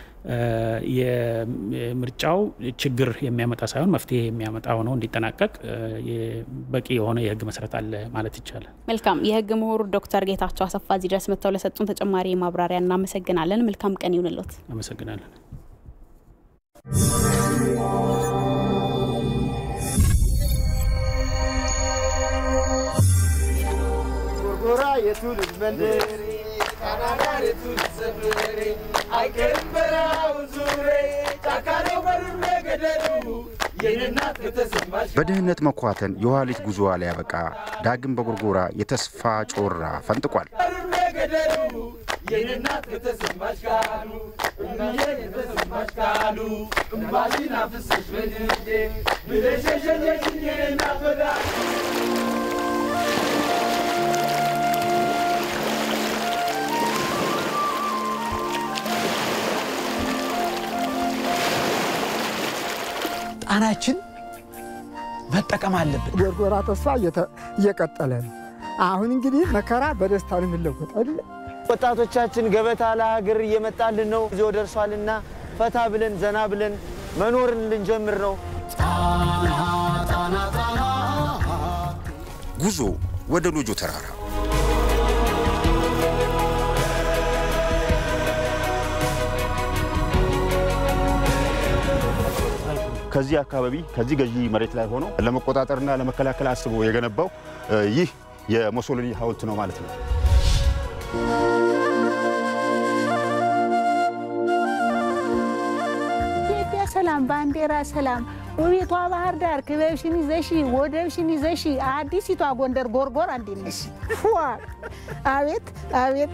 የምርጫው ችግር የሚያመጣ ሳይሆን መፍትሄ የሚያመጣ ሆኖ እንዲጠናቀቅ በቂ የሆነ የህግ መሰረት አለ ማለት ይቻላል። መልካም። የህግ ምሁር ዶክተር ጌታቸው አሰፋ እዚህ ድረስ መጥተው ለሰጡን ተጨማሪ ማብራሪያ እናመሰግናለን። መልካም ቀን ይሁንልዎት። አመሰግናለን። ጎራ የትውልድ መንደሬ ካናዳር የትውልድ ሰፈሬ አይቀርም በረሃው ዙሬ ጫካ ነው በዱር ገደሉ የኔናት ከተሰማሽ በድህነት መኳተን የኋሊት ጉዞዋ ላይ ያበቃ ዳግም በጎርጎራ የተስፋ ጮራ ፈንጥቋል። በዱር ገደሉ የኔናት ከተሰማሽ ካሉ እምዬ ከተሰማሽ ካሉ እምባሽን አፍስሽ በድጄ ብለሽ የሸኘሽኝ የኔናት ወዳጅ ጣናችን መጠቀም አለብን። ጎርጎራ ተስፋ እየቀጠለ ነው። አሁን እንግዲህ መከራ በደስታ ነው የሚለወጥ አይደለ? ወጣቶቻችን ገበታ ለሀገር እየመጣልን ነው። ጊዜው ደርሷልና ፈታ ብለን ዘና ብለን መኖርን ልንጀምር ነው። ጉዞ ወደ ሎጆ ተራራ ከዚህ አካባቢ ከዚህ ገዢ መሬት ላይ ሆኖ ለመቆጣጠርና ለመከላከል አስቦ የገነባው ይህ የሙሶሊኒ ሐውልት ነው ማለት ነው። ኢትዮጵያ ሰላም፣ ባንዲራ ሰላም፣ ውቢቷ ባህር ዳር ክበብሽን ይዘሺ ወደብሽን ይዘሺ አዲሲቷ ጎንደር ጎርጎር አንድ ነሽ። ፏ አቤት አቤት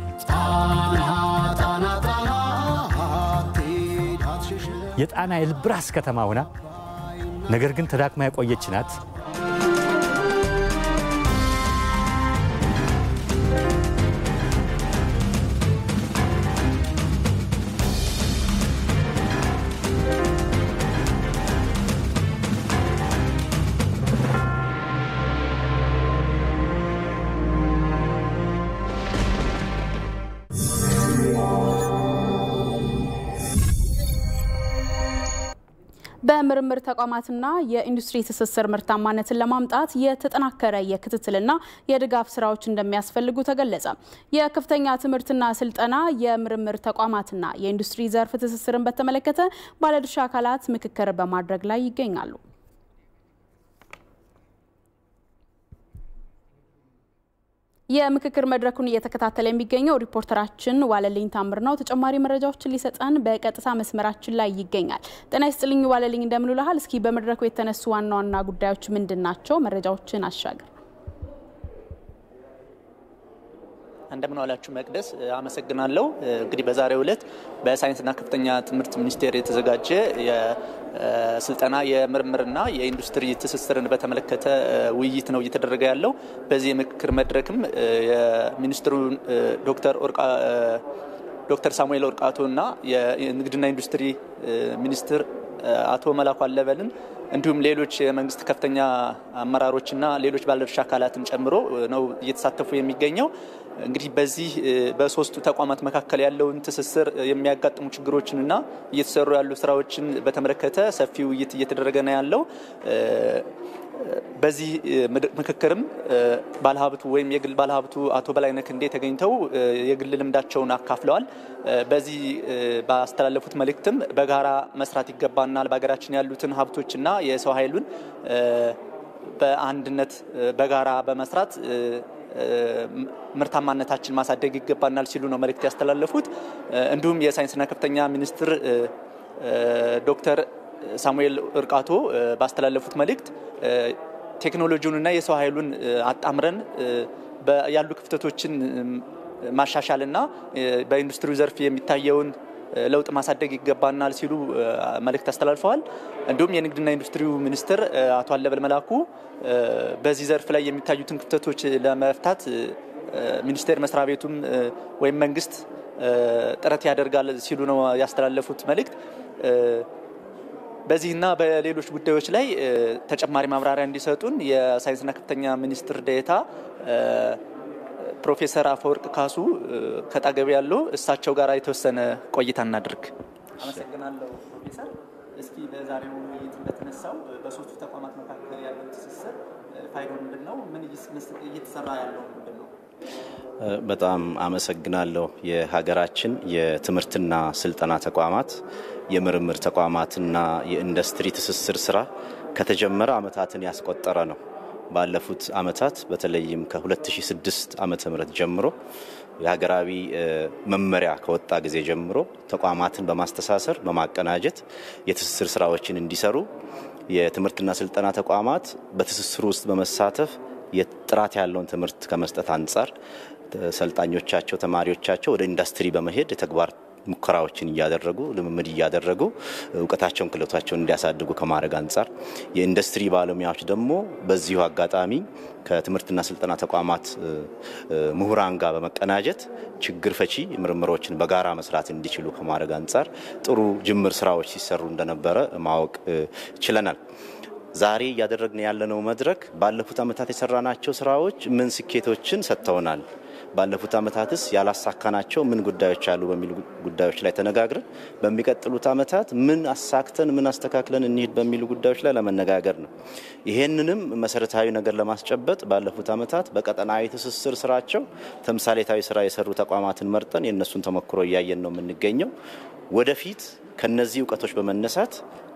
የጣና የልብ ራስ ከተማ ሆና ነገር ግን ተዳክማ የቆየች ናት። በምርምር ተቋማትና የኢንዱስትሪ ትስስር ምርታማነትን ለማምጣት የተጠናከረ የክትትልና የድጋፍ ስራዎች እንደሚያስፈልጉ ተገለጸ። የከፍተኛ ትምህርትና ስልጠና የምርምር ተቋማትና የኢንዱስትሪ ዘርፍ ትስስርን በተመለከተ ባለድርሻ አካላት ምክክር በማድረግ ላይ ይገኛሉ። የምክክር መድረኩን እየተከታተለ የሚገኘው ሪፖርተራችን ዋለልኝ ታምር ነው። ተጨማሪ መረጃዎችን ሊሰጠን በቀጥታ መስመራችን ላይ ይገኛል። ጤና ይስጥልኝ ዋለልኝ፣ እንደምንልሃል። እስኪ በመድረኩ የተነሱ ዋና ዋና ጉዳዮች ምንድን ናቸው? መረጃዎችን አሻገር። እንደምን ዋላችሁ መቅደስ፣ አመሰግናለሁ። እንግዲህ በዛሬው ዕለት በሳይንስና ከፍተኛ ትምህርት ሚኒስቴር የተዘጋጀ የስልጠና የምርምርና የኢንዱስትሪ ትስስርን በተመለከተ ውይይት ነው እየተደረገ ያለው። በዚህ የምክክር መድረክም የሚኒስትሩ ዶክተር ዶክተር ሳሙኤል ኦርቃቶና የንግድና ኢንዱስትሪ ሚኒስትር አቶ መላኩ አለበልን እንዲሁም ሌሎች የመንግስት ከፍተኛ አመራሮችና ሌሎች ባለድርሻ አካላትን ጨምሮ ነው እየተሳተፉ የሚገኘው። እንግዲህ በዚህ በሶስቱ ተቋማት መካከል ያለውን ትስስር የሚያጋጥሙ ችግሮችንና እየተሰሩ ያሉ ስራዎችን በተመለከተ ሰፊ ውይይት እየተደረገ ነው ያለው። በዚህ ምክክርም ባለሀብቱ ወይም የግል ባለሀብቱ አቶ በላይነህ ክንዴ ተገኝተው የግል ልምዳቸውን አካፍለዋል። በዚህ ባስተላለፉት መልእክትም በጋራ መስራት ይገባናል፣ በሀገራችን ያሉትን ሀብቶችና የሰው ኃይሉን በአንድነት በጋራ በመስራት ምርታማነታችን ማሳደግ ይገባናል ሲሉ ነው መልእክት ያስተላለፉት። እንዲሁም የሳይንስና ከፍተኛ ሚኒስትር ዶክተር ሳሙኤል እርቃቶ ባስተላለፉት መልእክት ቴክኖሎጂውንና የሰው ኃይሉን አጣምረን ያሉ ክፍተቶችን ማሻሻልና በኢንዱስትሪው ዘርፍ የሚታየውን ለውጥ ማሳደግ ይገባናል ሲሉ መልእክት አስተላልፈዋል። እንዲሁም የንግድና ኢንዱስትሪው ሚኒስትር አቶ አለበል መላኩ በዚህ ዘርፍ ላይ የሚታዩትን ክፍተቶች ለመፍታት ሚኒስቴር መስሪያ ቤቱም ወይም መንግስት ጥረት ያደርጋል ሲሉ ነው ያስተላለፉት መልእክት። በዚህና በሌሎች ጉዳዮች ላይ ተጨማሪ ማብራሪያ እንዲሰጡን የሳይንስና ከፍተኛ ሚኒስትር ዴኤታ ፕሮፌሰር አፈወርቅ ካሱ ከጣገቢ ያለው እሳቸው ጋር የተወሰነ ቆይታ እናድርግ። አመሰግናለሁ ፕሮፌሰር። እስኪ በዛሬው ውይይት እንደተነሳው በሶስቱ ተቋማት መካከል ያለው ትስስር ፋይዳው ምንድን ነው? ምን እየተሰራ ያለው ምንድን ነው? በጣም አመሰግናለሁ። የሀገራችን የትምህርትና ስልጠና ተቋማት የምርምር ተቋማትና የኢንዱስትሪ ትስስር ስራ ከተጀመረ ዓመታትን ያስቆጠረ ነው። ባለፉት ዓመታት በተለይም ከ2006 ዓመተ ምህረት ጀምሮ የሀገራዊ መመሪያ ከወጣ ጊዜ ጀምሮ ተቋማትን በማስተሳሰር በማቀናጀት የትስስር ስራዎችን እንዲሰሩ የትምህርትና ስልጠና ተቋማት በትስስሩ ውስጥ በመሳተፍ የጥራት ያለውን ትምህርት ከመስጠት አንጻር ሰልጣኞቻቸው፣ ተማሪዎቻቸው ወደ ኢንዱስትሪ በመሄድ የተግባር ሙከራዎችን እያደረጉ ልምምድ እያደረጉ እውቀታቸውን ክህሎታቸውን እንዲያሳድጉ ከማድረግ አንጻር የኢንዱስትሪ ባለሙያዎች ደግሞ በዚሁ አጋጣሚ ከትምህርትና ስልጠና ተቋማት ምሁራን ጋር በመቀናጀት ችግር ፈቺ ምርምሮችን በጋራ መስራት እንዲችሉ ከማድረግ አንጻር ጥሩ ጅምር ስራዎች ሲሰሩ እንደነበረ ማወቅ ችለናል። ዛሬ እያደረግን ያለነው መድረክ ባለፉት ዓመታት የሰራናቸው ስራዎች ምን ስኬቶችን ሰጥተውናል፣ ባለፉት ዓመታትስ ያላሳካናቸው ምን ጉዳዮች አሉ በሚሉ ጉዳዮች ላይ ተነጋግረን በሚቀጥሉት ዓመታት ምን አሳክተን ምን አስተካክለን እንሂድ በሚሉ ጉዳዮች ላይ ለመነጋገር ነው። ይሄንንም መሰረታዊ ነገር ለማስጨበጥ ባለፉት ዓመታት በቀጠናዊ ትስስር ስራቸው ተምሳሌታዊ ስራ የሰሩ ተቋማትን መርጠን የእነሱን ተሞክሮ እያየን ነው የምንገኘው። ወደፊት ከነዚህ እውቀቶች በመነሳት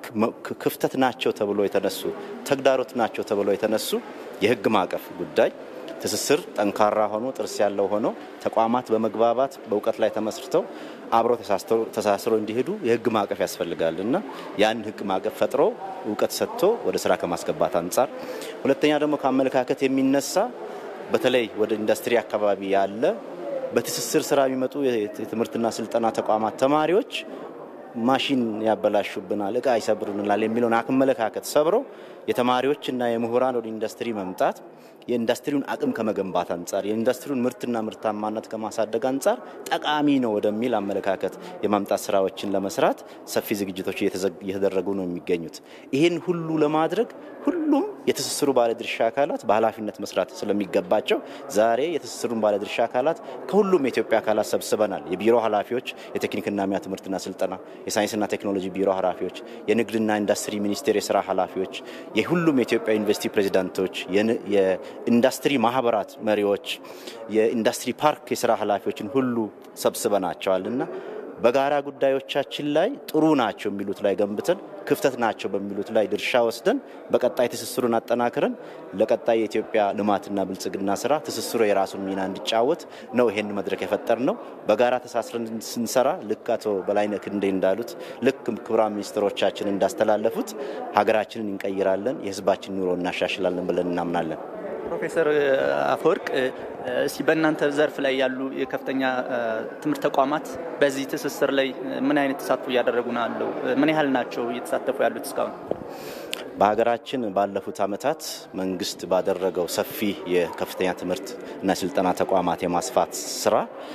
ክፍተት ናቸው ተብሎ የተነሱ ተግዳሮት ናቸው ተብሎ የተነሱ የህግ ማዕቀፍ ጉዳይ ትስስር ጠንካራ ሆኖ ጥርስ ያለው ሆኖ ተቋማት በመግባባት በእውቀት ላይ ተመስርተው አብረው ተሳስረው እንዲሄዱ የህግ ማዕቀፍ ያስፈልጋል እና ያን ህግ ማዕቀፍ ፈጥሮ እውቀት ሰጥቶ ወደ ስራ ከማስገባት አንጻር፣ ሁለተኛ ደግሞ ከአመለካከት የሚነሳ በተለይ ወደ ኢንዱስትሪ አካባቢ ያለ በትስስር ስራ የሚመጡ የትምህርትና ስልጠና ተቋማት ተማሪዎች ማሽን ያበላሹብናል፣ እቃ ይሰብሩናል የሚለውን አመለካከት ሰብሮ የተማሪዎችና የምሁራን ወደ ኢንዱስትሪ መምጣት የኢንዱስትሪውን አቅም ከመገንባት አንጻር የኢንዱስትሪውን ምርትና ምርታማነት ከማሳደግ አንጻር ጠቃሚ ነው ወደሚል አመለካከት የማምጣት ስራዎችን ለመስራት ሰፊ ዝግጅቶች እየተደረጉ ነው የሚገኙት። ይህን ሁሉ ለማድረግ ሁሉም የትስስሩ ባለድርሻ አካላት በኃላፊነት መስራት ስለሚገባቸው ዛሬ የትስስሩን ባለድርሻ አካላት ከሁሉም የኢትዮጵያ አካላት ሰብስበናል። የቢሮ ኃላፊዎች፣ የቴክኒክና ሙያ ትምህርትና ስልጠና፣ የሳይንስና ቴክኖሎጂ ቢሮ ኃላፊዎች፣ የንግድና ኢንዱስትሪ ሚኒስቴር የስራ ኃላፊዎች፣ የሁሉም የኢትዮጵያ ዩኒቨርሲቲ ፕሬዚዳንቶች፣ የኢንዱስትሪ ማህበራት መሪዎች፣ የኢንዱስትሪ ፓርክ የስራ ኃላፊዎችን ሁሉ ሰብስበናቸዋል እና በጋራ ጉዳዮቻችን ላይ ጥሩ ናቸው የሚሉት ላይ ገንብተን ክፍተት ናቸው በሚሉት ላይ ድርሻ ወስደን በቀጣይ ትስስሩን አጠናክረን ለቀጣይ የኢትዮጵያ ልማትና ብልጽግና ስራ ትስስሩ የራሱን ሚና እንዲጫወት ነው ይሄን መድረክ የፈጠር ነው። በጋራ ተሳስረን ስንሰራ ልክ አቶ በላይነህ ክንዴ እንዳሉት ልክ ክቡራን ሚኒስትሮቻችን እንዳስተላለፉት ሀገራችንን እንቀይራለን፣ የህዝባችን ኑሮ እናሻሽላለን ብለን እናምናለን። ፕሮፌሰር አፈወርቅ እስቲ በእናንተ ዘርፍ ላይ ያሉ የከፍተኛ ትምህርት ተቋማት በዚህ ትስስር ላይ ምን አይነት ተሳትፎ እያደረጉ ነው ያለው? ምን ያህል ናቸው እየተሳተፉ ያሉት እስካሁን? በሀገራችን ባለፉት ዓመታት መንግስት ባደረገው ሰፊ የከፍተኛ ትምህርት እና ስልጠና ተቋማት የማስፋት ስራ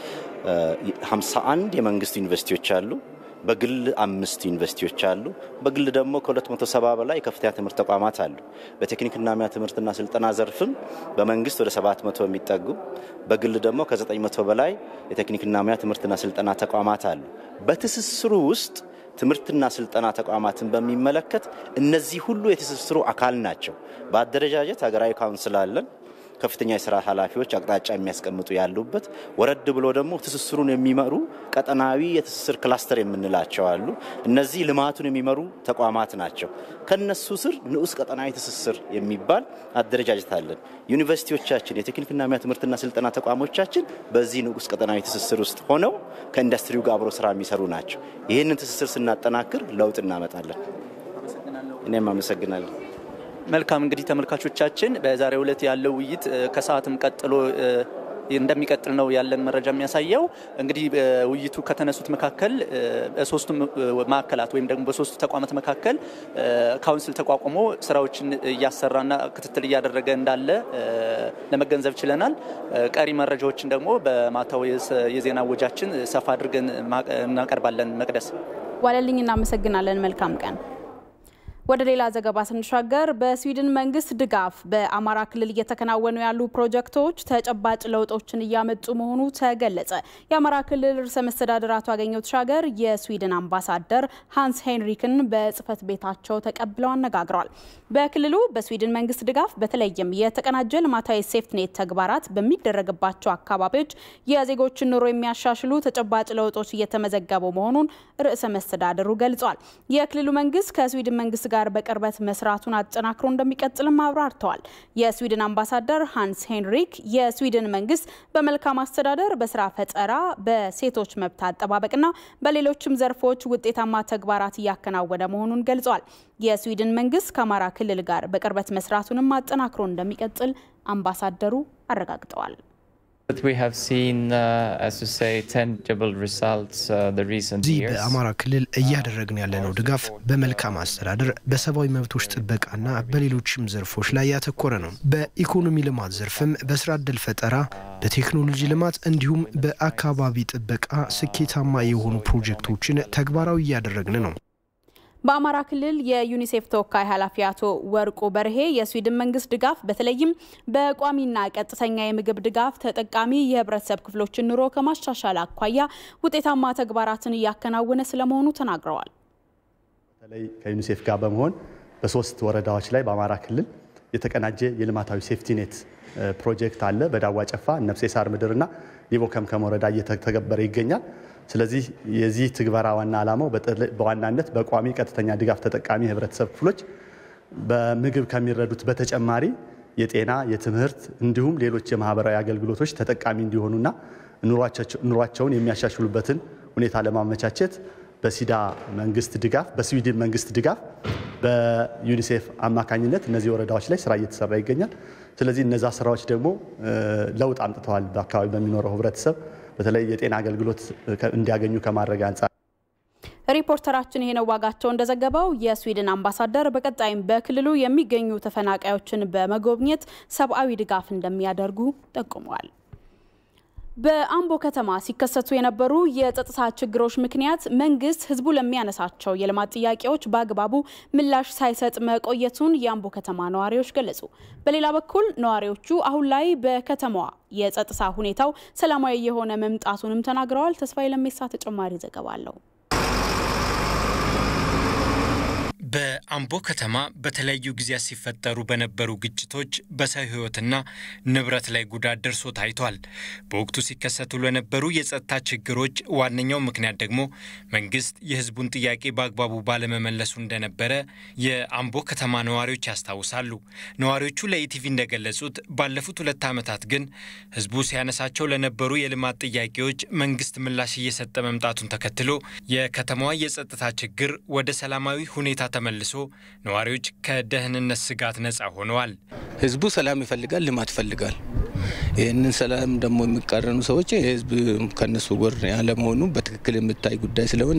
51 የመንግስት ዩኒቨርሲቲዎች አሉ። በግል አምስት ዩኒቨርሲቲዎች አሉ። በግል ደግሞ ከ270 በላይ የከፍተኛ ትምህርት ተቋማት አሉ። በቴክኒክና ሙያ ትምህርትና ስልጠና ዘርፍም በመንግስት ወደ 700 የሚጠጉ በግል ደግሞ ከ900 በላይ የቴክኒክና ሙያ ትምህርትና ስልጠና ተቋማት አሉ። በትስስሩ ውስጥ ትምህርትና ስልጠና ተቋማትን በሚመለከት እነዚህ ሁሉ የትስስሩ አካል ናቸው። በአደረጃጀት ሀገራዊ ካውንስል አለን። ከፍተኛ የስራ ኃላፊዎች አቅጣጫ የሚያስቀምጡ ያሉበት፣ ወረድ ብሎ ደግሞ ትስስሩን የሚመሩ ቀጠናዊ የትስስር ክላስተር የምንላቸው አሉ። እነዚህ ልማቱን የሚመሩ ተቋማት ናቸው። ከነሱ ስር ንዑስ ቀጠናዊ ትስስር የሚባል አደረጃጀት አለን። ዩኒቨርሲቲዎቻችን፣ የቴክኒክና ሙያ ትምህርትና ስልጠና ተቋሞቻችን በዚህ ንዑስ ቀጠናዊ ትስስር ውስጥ ሆነው ከኢንዱስትሪው ጋር አብሮ ስራ የሚሰሩ ናቸው። ይህንን ትስስር ስናጠናክር ለውጥ እናመጣለን። እኔም አመሰግናለሁ። መልካም እንግዲህ ተመልካቾቻችን በዛሬው ዕለት ያለው ውይይት ከሰዓትም ቀጥሎ እንደሚቀጥል ነው ያለን መረጃ የሚያሳየው። እንግዲህ ውይይቱ ከተነሱት መካከል በሶስቱ ማዕከላት ወይም ደግሞ በሶስቱ ተቋማት መካከል ካውንስል ተቋቁሞ ስራዎችን እያሰራና ክትትል እያደረገ እንዳለ ለመገንዘብ ችለናል። ቀሪ መረጃዎችን ደግሞ በማታው የዜና ወጃችን ሰፋ አድርገን እናቀርባለን። መቅደስ ዋለልኝ፣ እናመሰግናለን። መልካም ቀን። ወደ ሌላ ዘገባ ስንሻገር በስዊድን መንግስት ድጋፍ በአማራ ክልል እየተከናወኑ ያሉ ፕሮጀክቶች ተጨባጭ ለውጦችን እያመጡ መሆኑ ተገለጸ። የአማራ ክልል ርዕሰ መስተዳድር አቶ አገኘሁ ተሻገር የስዊድን አምባሳደር ሃንስ ሄንሪክን በጽህፈት ቤታቸው ተቀብለው አነጋግረዋል። በክልሉ በስዊድን መንግስት ድጋፍ በተለይም የተቀናጀ ልማታዊ ሴፍትኔት ተግባራት በሚደረግባቸው አካባቢዎች የዜጎችን ኑሮ የሚያሻሽሉ ተጨባጭ ለውጦች እየተመዘገቡ መሆኑን ርዕሰ መስተዳድሩ ገልጿል። የክልሉ መንግስት ከስዊድን መንግስት ጋር በቅርበት መስራቱን አጠናክሮ እንደሚቀጥልም አብራርተዋል። የስዊድን አምባሳደር ሃንስ ሄንሪክ የስዊድን መንግስት በመልካም አስተዳደር፣ በስራ ፈጠራ፣ በሴቶች መብት አጠባበቅና በሌሎችም ዘርፎች ውጤታማ ተግባራት እያከናወነ መሆኑን ገልጸዋል። የስዊድን መንግስት ከአማራ ክልል ጋር በቅርበት መስራቱንም አጠናክሮ እንደሚቀጥል አምባሳደሩ አረጋግጠዋል። እዚህ በአማራ ክልል እያደረግን ያለነው ድጋፍ በመልካም አስተዳደር፣ በሰብአዊ መብቶች ጥበቃና በሌሎችም ዘርፎች ላይ ያተኮረ ነው። በኢኮኖሚ ልማት ዘርፍም በስራ ዕድል ፈጠራ፣ በቴክኖሎጂ ልማት እንዲሁም በአካባቢ ጥበቃ ስኬታማ የሆኑ ፕሮጀክቶችን ተግባራዊ እያደረግን ነው። በአማራ ክልል የዩኒሴፍ ተወካይ ኃላፊ አቶ ወርቁ በርሄ የስዊድን መንግስት ድጋፍ በተለይም በቋሚና ቀጥተኛ የምግብ ድጋፍ ተጠቃሚ የህብረተሰብ ክፍሎችን ኑሮ ከማሻሻል አኳያ ውጤታማ ተግባራትን እያከናወነ ስለመሆኑ ተናግረዋል። በተለይ ከዩኒሴፍ ጋር በመሆን በሶስት ወረዳዎች ላይ በአማራ ክልል የተቀናጀ የልማታዊ ሴፍቲኔት ፕሮጀክት አለ። በዳዋ ጨፋ፣ ነፍሴ ሳር ምድርና ሊቦ ከምከም ወረዳ እየተተገበረ ይገኛል። ስለዚህ የዚህ ትግበራ ዋና ዓላማው በዋናነት በቋሚ ቀጥተኛ ድጋፍ ተጠቃሚ የህብረተሰብ ክፍሎች በምግብ ከሚረዱት በተጨማሪ የጤና፣ የትምህርት እንዲሁም ሌሎች የማህበራዊ አገልግሎቶች ተጠቃሚ እንዲሆኑና ኑሯቸውን የሚያሻሽሉበትን ሁኔታ ለማመቻቸት በሲዳ መንግስት ድጋፍ በስዊድን መንግስት ድጋፍ በዩኒሴፍ አማካኝነት እነዚህ ወረዳዎች ላይ ስራ እየተሰራ ይገኛል። ስለዚህ እነዛ ስራዎች ደግሞ ለውጥ አምጥተዋል። በአካባቢ በሚኖረው ህብረተሰብ በተለይ የጤና አገልግሎት እንዲያገኙ ከማድረግ አንጻር ሪፖርተራችን ይሄ ነው ዋጋቸው እንደዘገበው የስዊድን አምባሳደር በቀጣይም በክልሉ የሚገኙ ተፈናቃዮችን በመጎብኘት ሰብአዊ ድጋፍ እንደሚያደርጉ ጠቁመዋል። በአምቦ ከተማ ሲከሰቱ የነበሩ የጸጥታ ችግሮች ምክንያት መንግስት ህዝቡ ለሚያነሳቸው የልማት ጥያቄዎች በአግባቡ ምላሽ ሳይሰጥ መቆየቱን የአምቦ ከተማ ነዋሪዎች ገለጹ። በሌላ በኩል ነዋሪዎቹ አሁን ላይ በከተማዋ የጸጥታ ሁኔታው ሰላማዊ የሆነ መምጣቱንም ተናግረዋል። ተስፋዬ ለሜሳ ተጨማሪ ዘገባ አለው። በአምቦ ከተማ በተለያዩ ጊዜያት ሲፈጠሩ በነበሩ ግጭቶች በሰው ህይወትና ንብረት ላይ ጉዳት ደርሶ ታይቷል። በወቅቱ ሲከሰቱ ለነበሩ የጸጥታ ችግሮች ዋነኛው ምክንያት ደግሞ መንግስት የህዝቡን ጥያቄ በአግባቡ ባለመመለሱ እንደነበረ የአምቦ ከተማ ነዋሪዎች ያስታውሳሉ። ነዋሪዎቹ ለኢቲቪ እንደገለጹት ባለፉት ሁለት ዓመታት ግን ህዝቡ ሲያነሳቸው ለነበሩ የልማት ጥያቄዎች መንግስት ምላሽ እየሰጠ መምጣቱን ተከትሎ የከተማዋ የጸጥታ ችግር ወደ ሰላማዊ ሁኔታ ተመልሶ ነዋሪዎች ከደህንነት ስጋት ነጻ ሆነዋል። ህዝቡ ሰላም ይፈልጋል፣ ልማት ይፈልጋል። ይህንን ሰላም ደግሞ የሚቃረኑ ሰዎች ህዝብ ከነሱ ጎን ያለመሆኑ በትክክል የሚታይ ጉዳይ ስለሆነ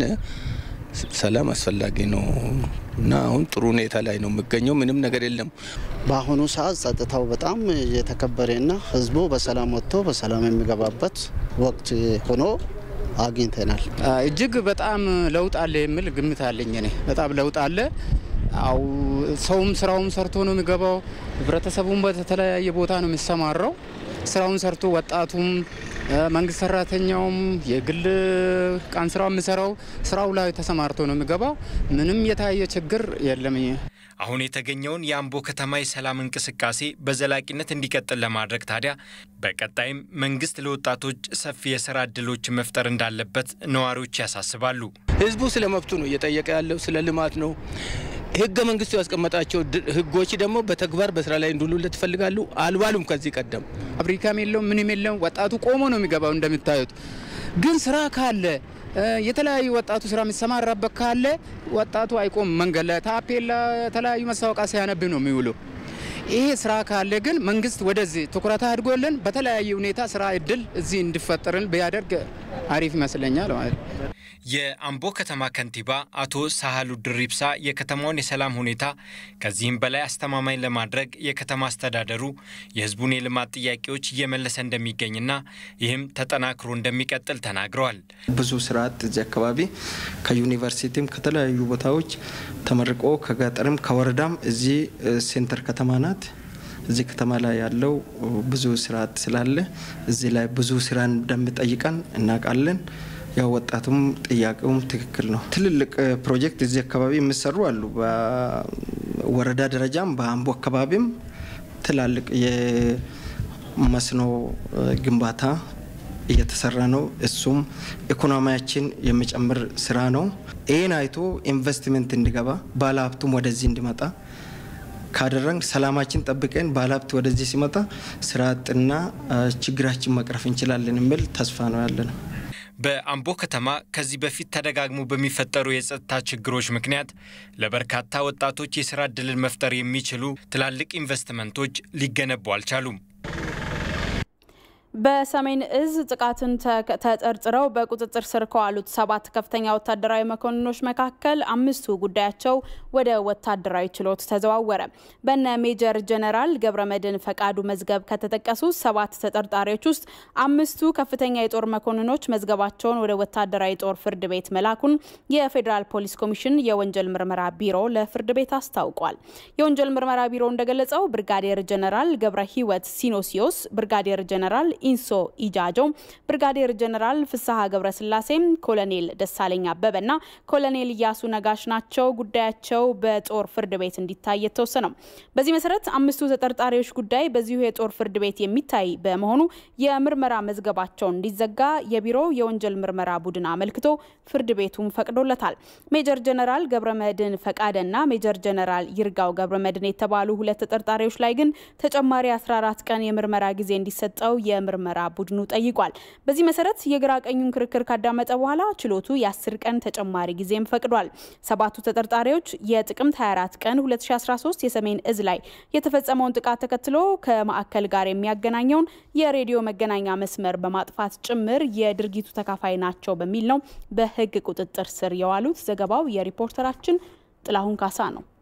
ሰላም አስፈላጊ ነው እና አሁን ጥሩ ሁኔታ ላይ ነው የሚገኘው። ምንም ነገር የለም። በአሁኑ ሰዓት ጸጥታው በጣም የተከበረና ህዝቡ በሰላም ወጥቶ በሰላም የሚገባበት ወቅት ሆኖ አግኝተናል። እጅግ በጣም ለውጥ አለ የሚል ግምት አለኝ። እኔ በጣም ለውጥ አለ። አው ሰውም ስራውም ሰርቶ ነው የሚገባው። ህብረተሰቡም በተለያየ ቦታ ነው የሚሰማራው። ስራውን ሰርቶ ወጣቱም፣ መንግስት ሰራተኛውም፣ የግል ቀን ስራው የሚሰራው ስራው ላይ ተሰማርቶ ነው የሚገባው። ምንም የታየ ችግር የለም። አሁን የተገኘውን የአምቦ ከተማ የሰላም እንቅስቃሴ በዘላቂነት እንዲቀጥል ለማድረግ ታዲያ በቀጣይም መንግስት ለወጣቶች ሰፊ የስራ እድሎች መፍጠር እንዳለበት ነዋሪዎች ያሳስባሉ። ህዝቡ ስለ መብቱ ነው እየጠየቀ ያለው፣ ስለ ልማት ነው። ህገ መንግስቱ ያስቀመጣቸው ህጎች ደግሞ በተግባር በስራ ላይ እንዲውሉለት ይፈልጋሉ። አልባሉም። ከዚህ ቀደም ፋብሪካም የለውም ምንም የለውም። ወጣቱ ቆሞ ነው የሚገባው። እንደምታዩት ግን ስራ ካለ የተለያዩ ወጣቱ ስራ የሚሰማራበት ካለ ወጣቱ አይቆም። መንገድ ላይ ታፔላ፣ የተለያዩ ማስታወቂያ ሲያነብ ነው የሚውለው። ይሄ ስራ ካለ ግን መንግስት ወደዚህ ትኩረት አድርጎልን በተለያየ ሁኔታ ስራ እድል እዚህ እንዲፈጠርን ቢያደርግ አሪፍ ይመስለኛል ማለት ነው። የአምቦ ከተማ ከንቲባ አቶ ሳህሉ ድሪብሳ የከተማውን የሰላም ሁኔታ ከዚህም በላይ አስተማማኝ ለማድረግ የከተማ አስተዳደሩ የህዝቡን የልማት ጥያቄዎች እየመለሰ እንደሚገኝና ይህም ተጠናክሮ እንደሚቀጥል ተናግረዋል። ብዙ ስርዓት እዚህ አካባቢ ከዩኒቨርሲቲም ከተለያዩ ቦታዎች ተመርቆ ከገጠርም ከወረዳም እዚህ ሴንተር ከተማ ናት። እዚህ ከተማ ላይ ያለው ብዙ ስርዓት ስላለ እዚህ ላይ ብዙ ስራ እንደሚጠይቀን እናውቃለን። ያው ወጣቱም ጥያቄውም ትክክል ነው። ትልልቅ ፕሮጀክት እዚህ አካባቢ የሚሰሩ አሉ። በወረዳ ደረጃም በአምቦ አካባቢም ትላልቅ የመስኖ ግንባታ እየተሰራ ነው። እሱም ኢኮኖሚያችን የሚጨምር ስራ ነው። ይህን አይቶ ኢንቨስትመንት እንዲገባ ባለሀብቱም ወደዚህ እንዲመጣ ካደረግን ሰላማችን ጠብቀን ባለሀብት ወደዚህ ሲመጣ ስራ አጥና ችግራችን መቅረፍ እንችላለን የሚል ተስፋ ነው ያለ ነው። በአምቦ ከተማ ከዚህ በፊት ተደጋግሞ በሚፈጠሩ የጸጥታ ችግሮች ምክንያት ለበርካታ ወጣቶች የስራ ዕድልን መፍጠር የሚችሉ ትላልቅ ኢንቨስትመንቶች ሊገነቡ አልቻሉም። በሰሜን እዝ ጥቃትን ተጠርጥረው በቁጥጥር ስር ከዋሉት ሰባት ከፍተኛ ወታደራዊ መኮንኖች መካከል አምስቱ ጉዳያቸው ወደ ወታደራዊ ችሎት ተዘዋወረ። በነ ሜጀር ጀነራል ገብረመድህን ፈቃዱ መዝገብ ከተጠቀሱ ሰባት ተጠርጣሪዎች ውስጥ አምስቱ ከፍተኛ የጦር መኮንኖች መዝገባቸውን ወደ ወታደራዊ ጦር ፍርድ ቤት መላኩን የፌዴራል ፖሊስ ኮሚሽን የወንጀል ምርመራ ቢሮ ለፍርድ ቤት አስታውቋል። የወንጀል ምርመራ ቢሮ እንደገለጸው ብርጋዴር ጀነራል ገብረ ሕይወት ሲኖሲዮስ፣ ብርጋዴር ጀነራል ኢንሶ ኢጃጆ፣ ብርጋዴር ጀነራል ፍስሐ ገብረስላሴ፣ ኮሎኔል ደሳለኝ አበበና ኮሎኔል እያሱ ነጋሽ ናቸው ጉዳያቸው በጦር ፍርድ ቤት እንዲታይ የተወሰነው። በዚህ መሰረት አምስቱ ተጠርጣሪዎች ጉዳይ በዚሁ የጦር ፍርድ ቤት የሚታይ በመሆኑ የምርመራ መዝገባቸው እንዲዘጋ የቢሮው የወንጀል ምርመራ ቡድን አመልክቶ ፍርድ ቤቱም ፈቅዶለታል። ሜጀር ጀነራል ገብረመድህን ፈቃደና ሜጀር ጀነራል ይርጋው ገብረመድህን የተባሉ ሁለት ተጠርጣሪዎች ላይ ግን ተጨማሪ 14 ቀን የምርመራ ጊዜ እንዲሰጠው የምርመራ የምርመራ ቡድኑ ጠይቋል። በዚህ መሰረት የግራ ቀኙን ክርክር ካዳመጠ በኋላ ችሎቱ የአስር ቀን ተጨማሪ ጊዜም ፈቅዷል። ሰባቱ ተጠርጣሪዎች የጥቅምት 24 ቀን 2013 የሰሜን እዝ ላይ የተፈጸመውን ጥቃት ተከትሎ ከማዕከል ጋር የሚያገናኘውን የሬዲዮ መገናኛ መስመር በማጥፋት ጭምር የድርጊቱ ተካፋይ ናቸው በሚል ነው በሕግ ቁጥጥር ስር የዋሉት። ዘገባው የሪፖርተራችን ጥላሁን ካሳ ነው።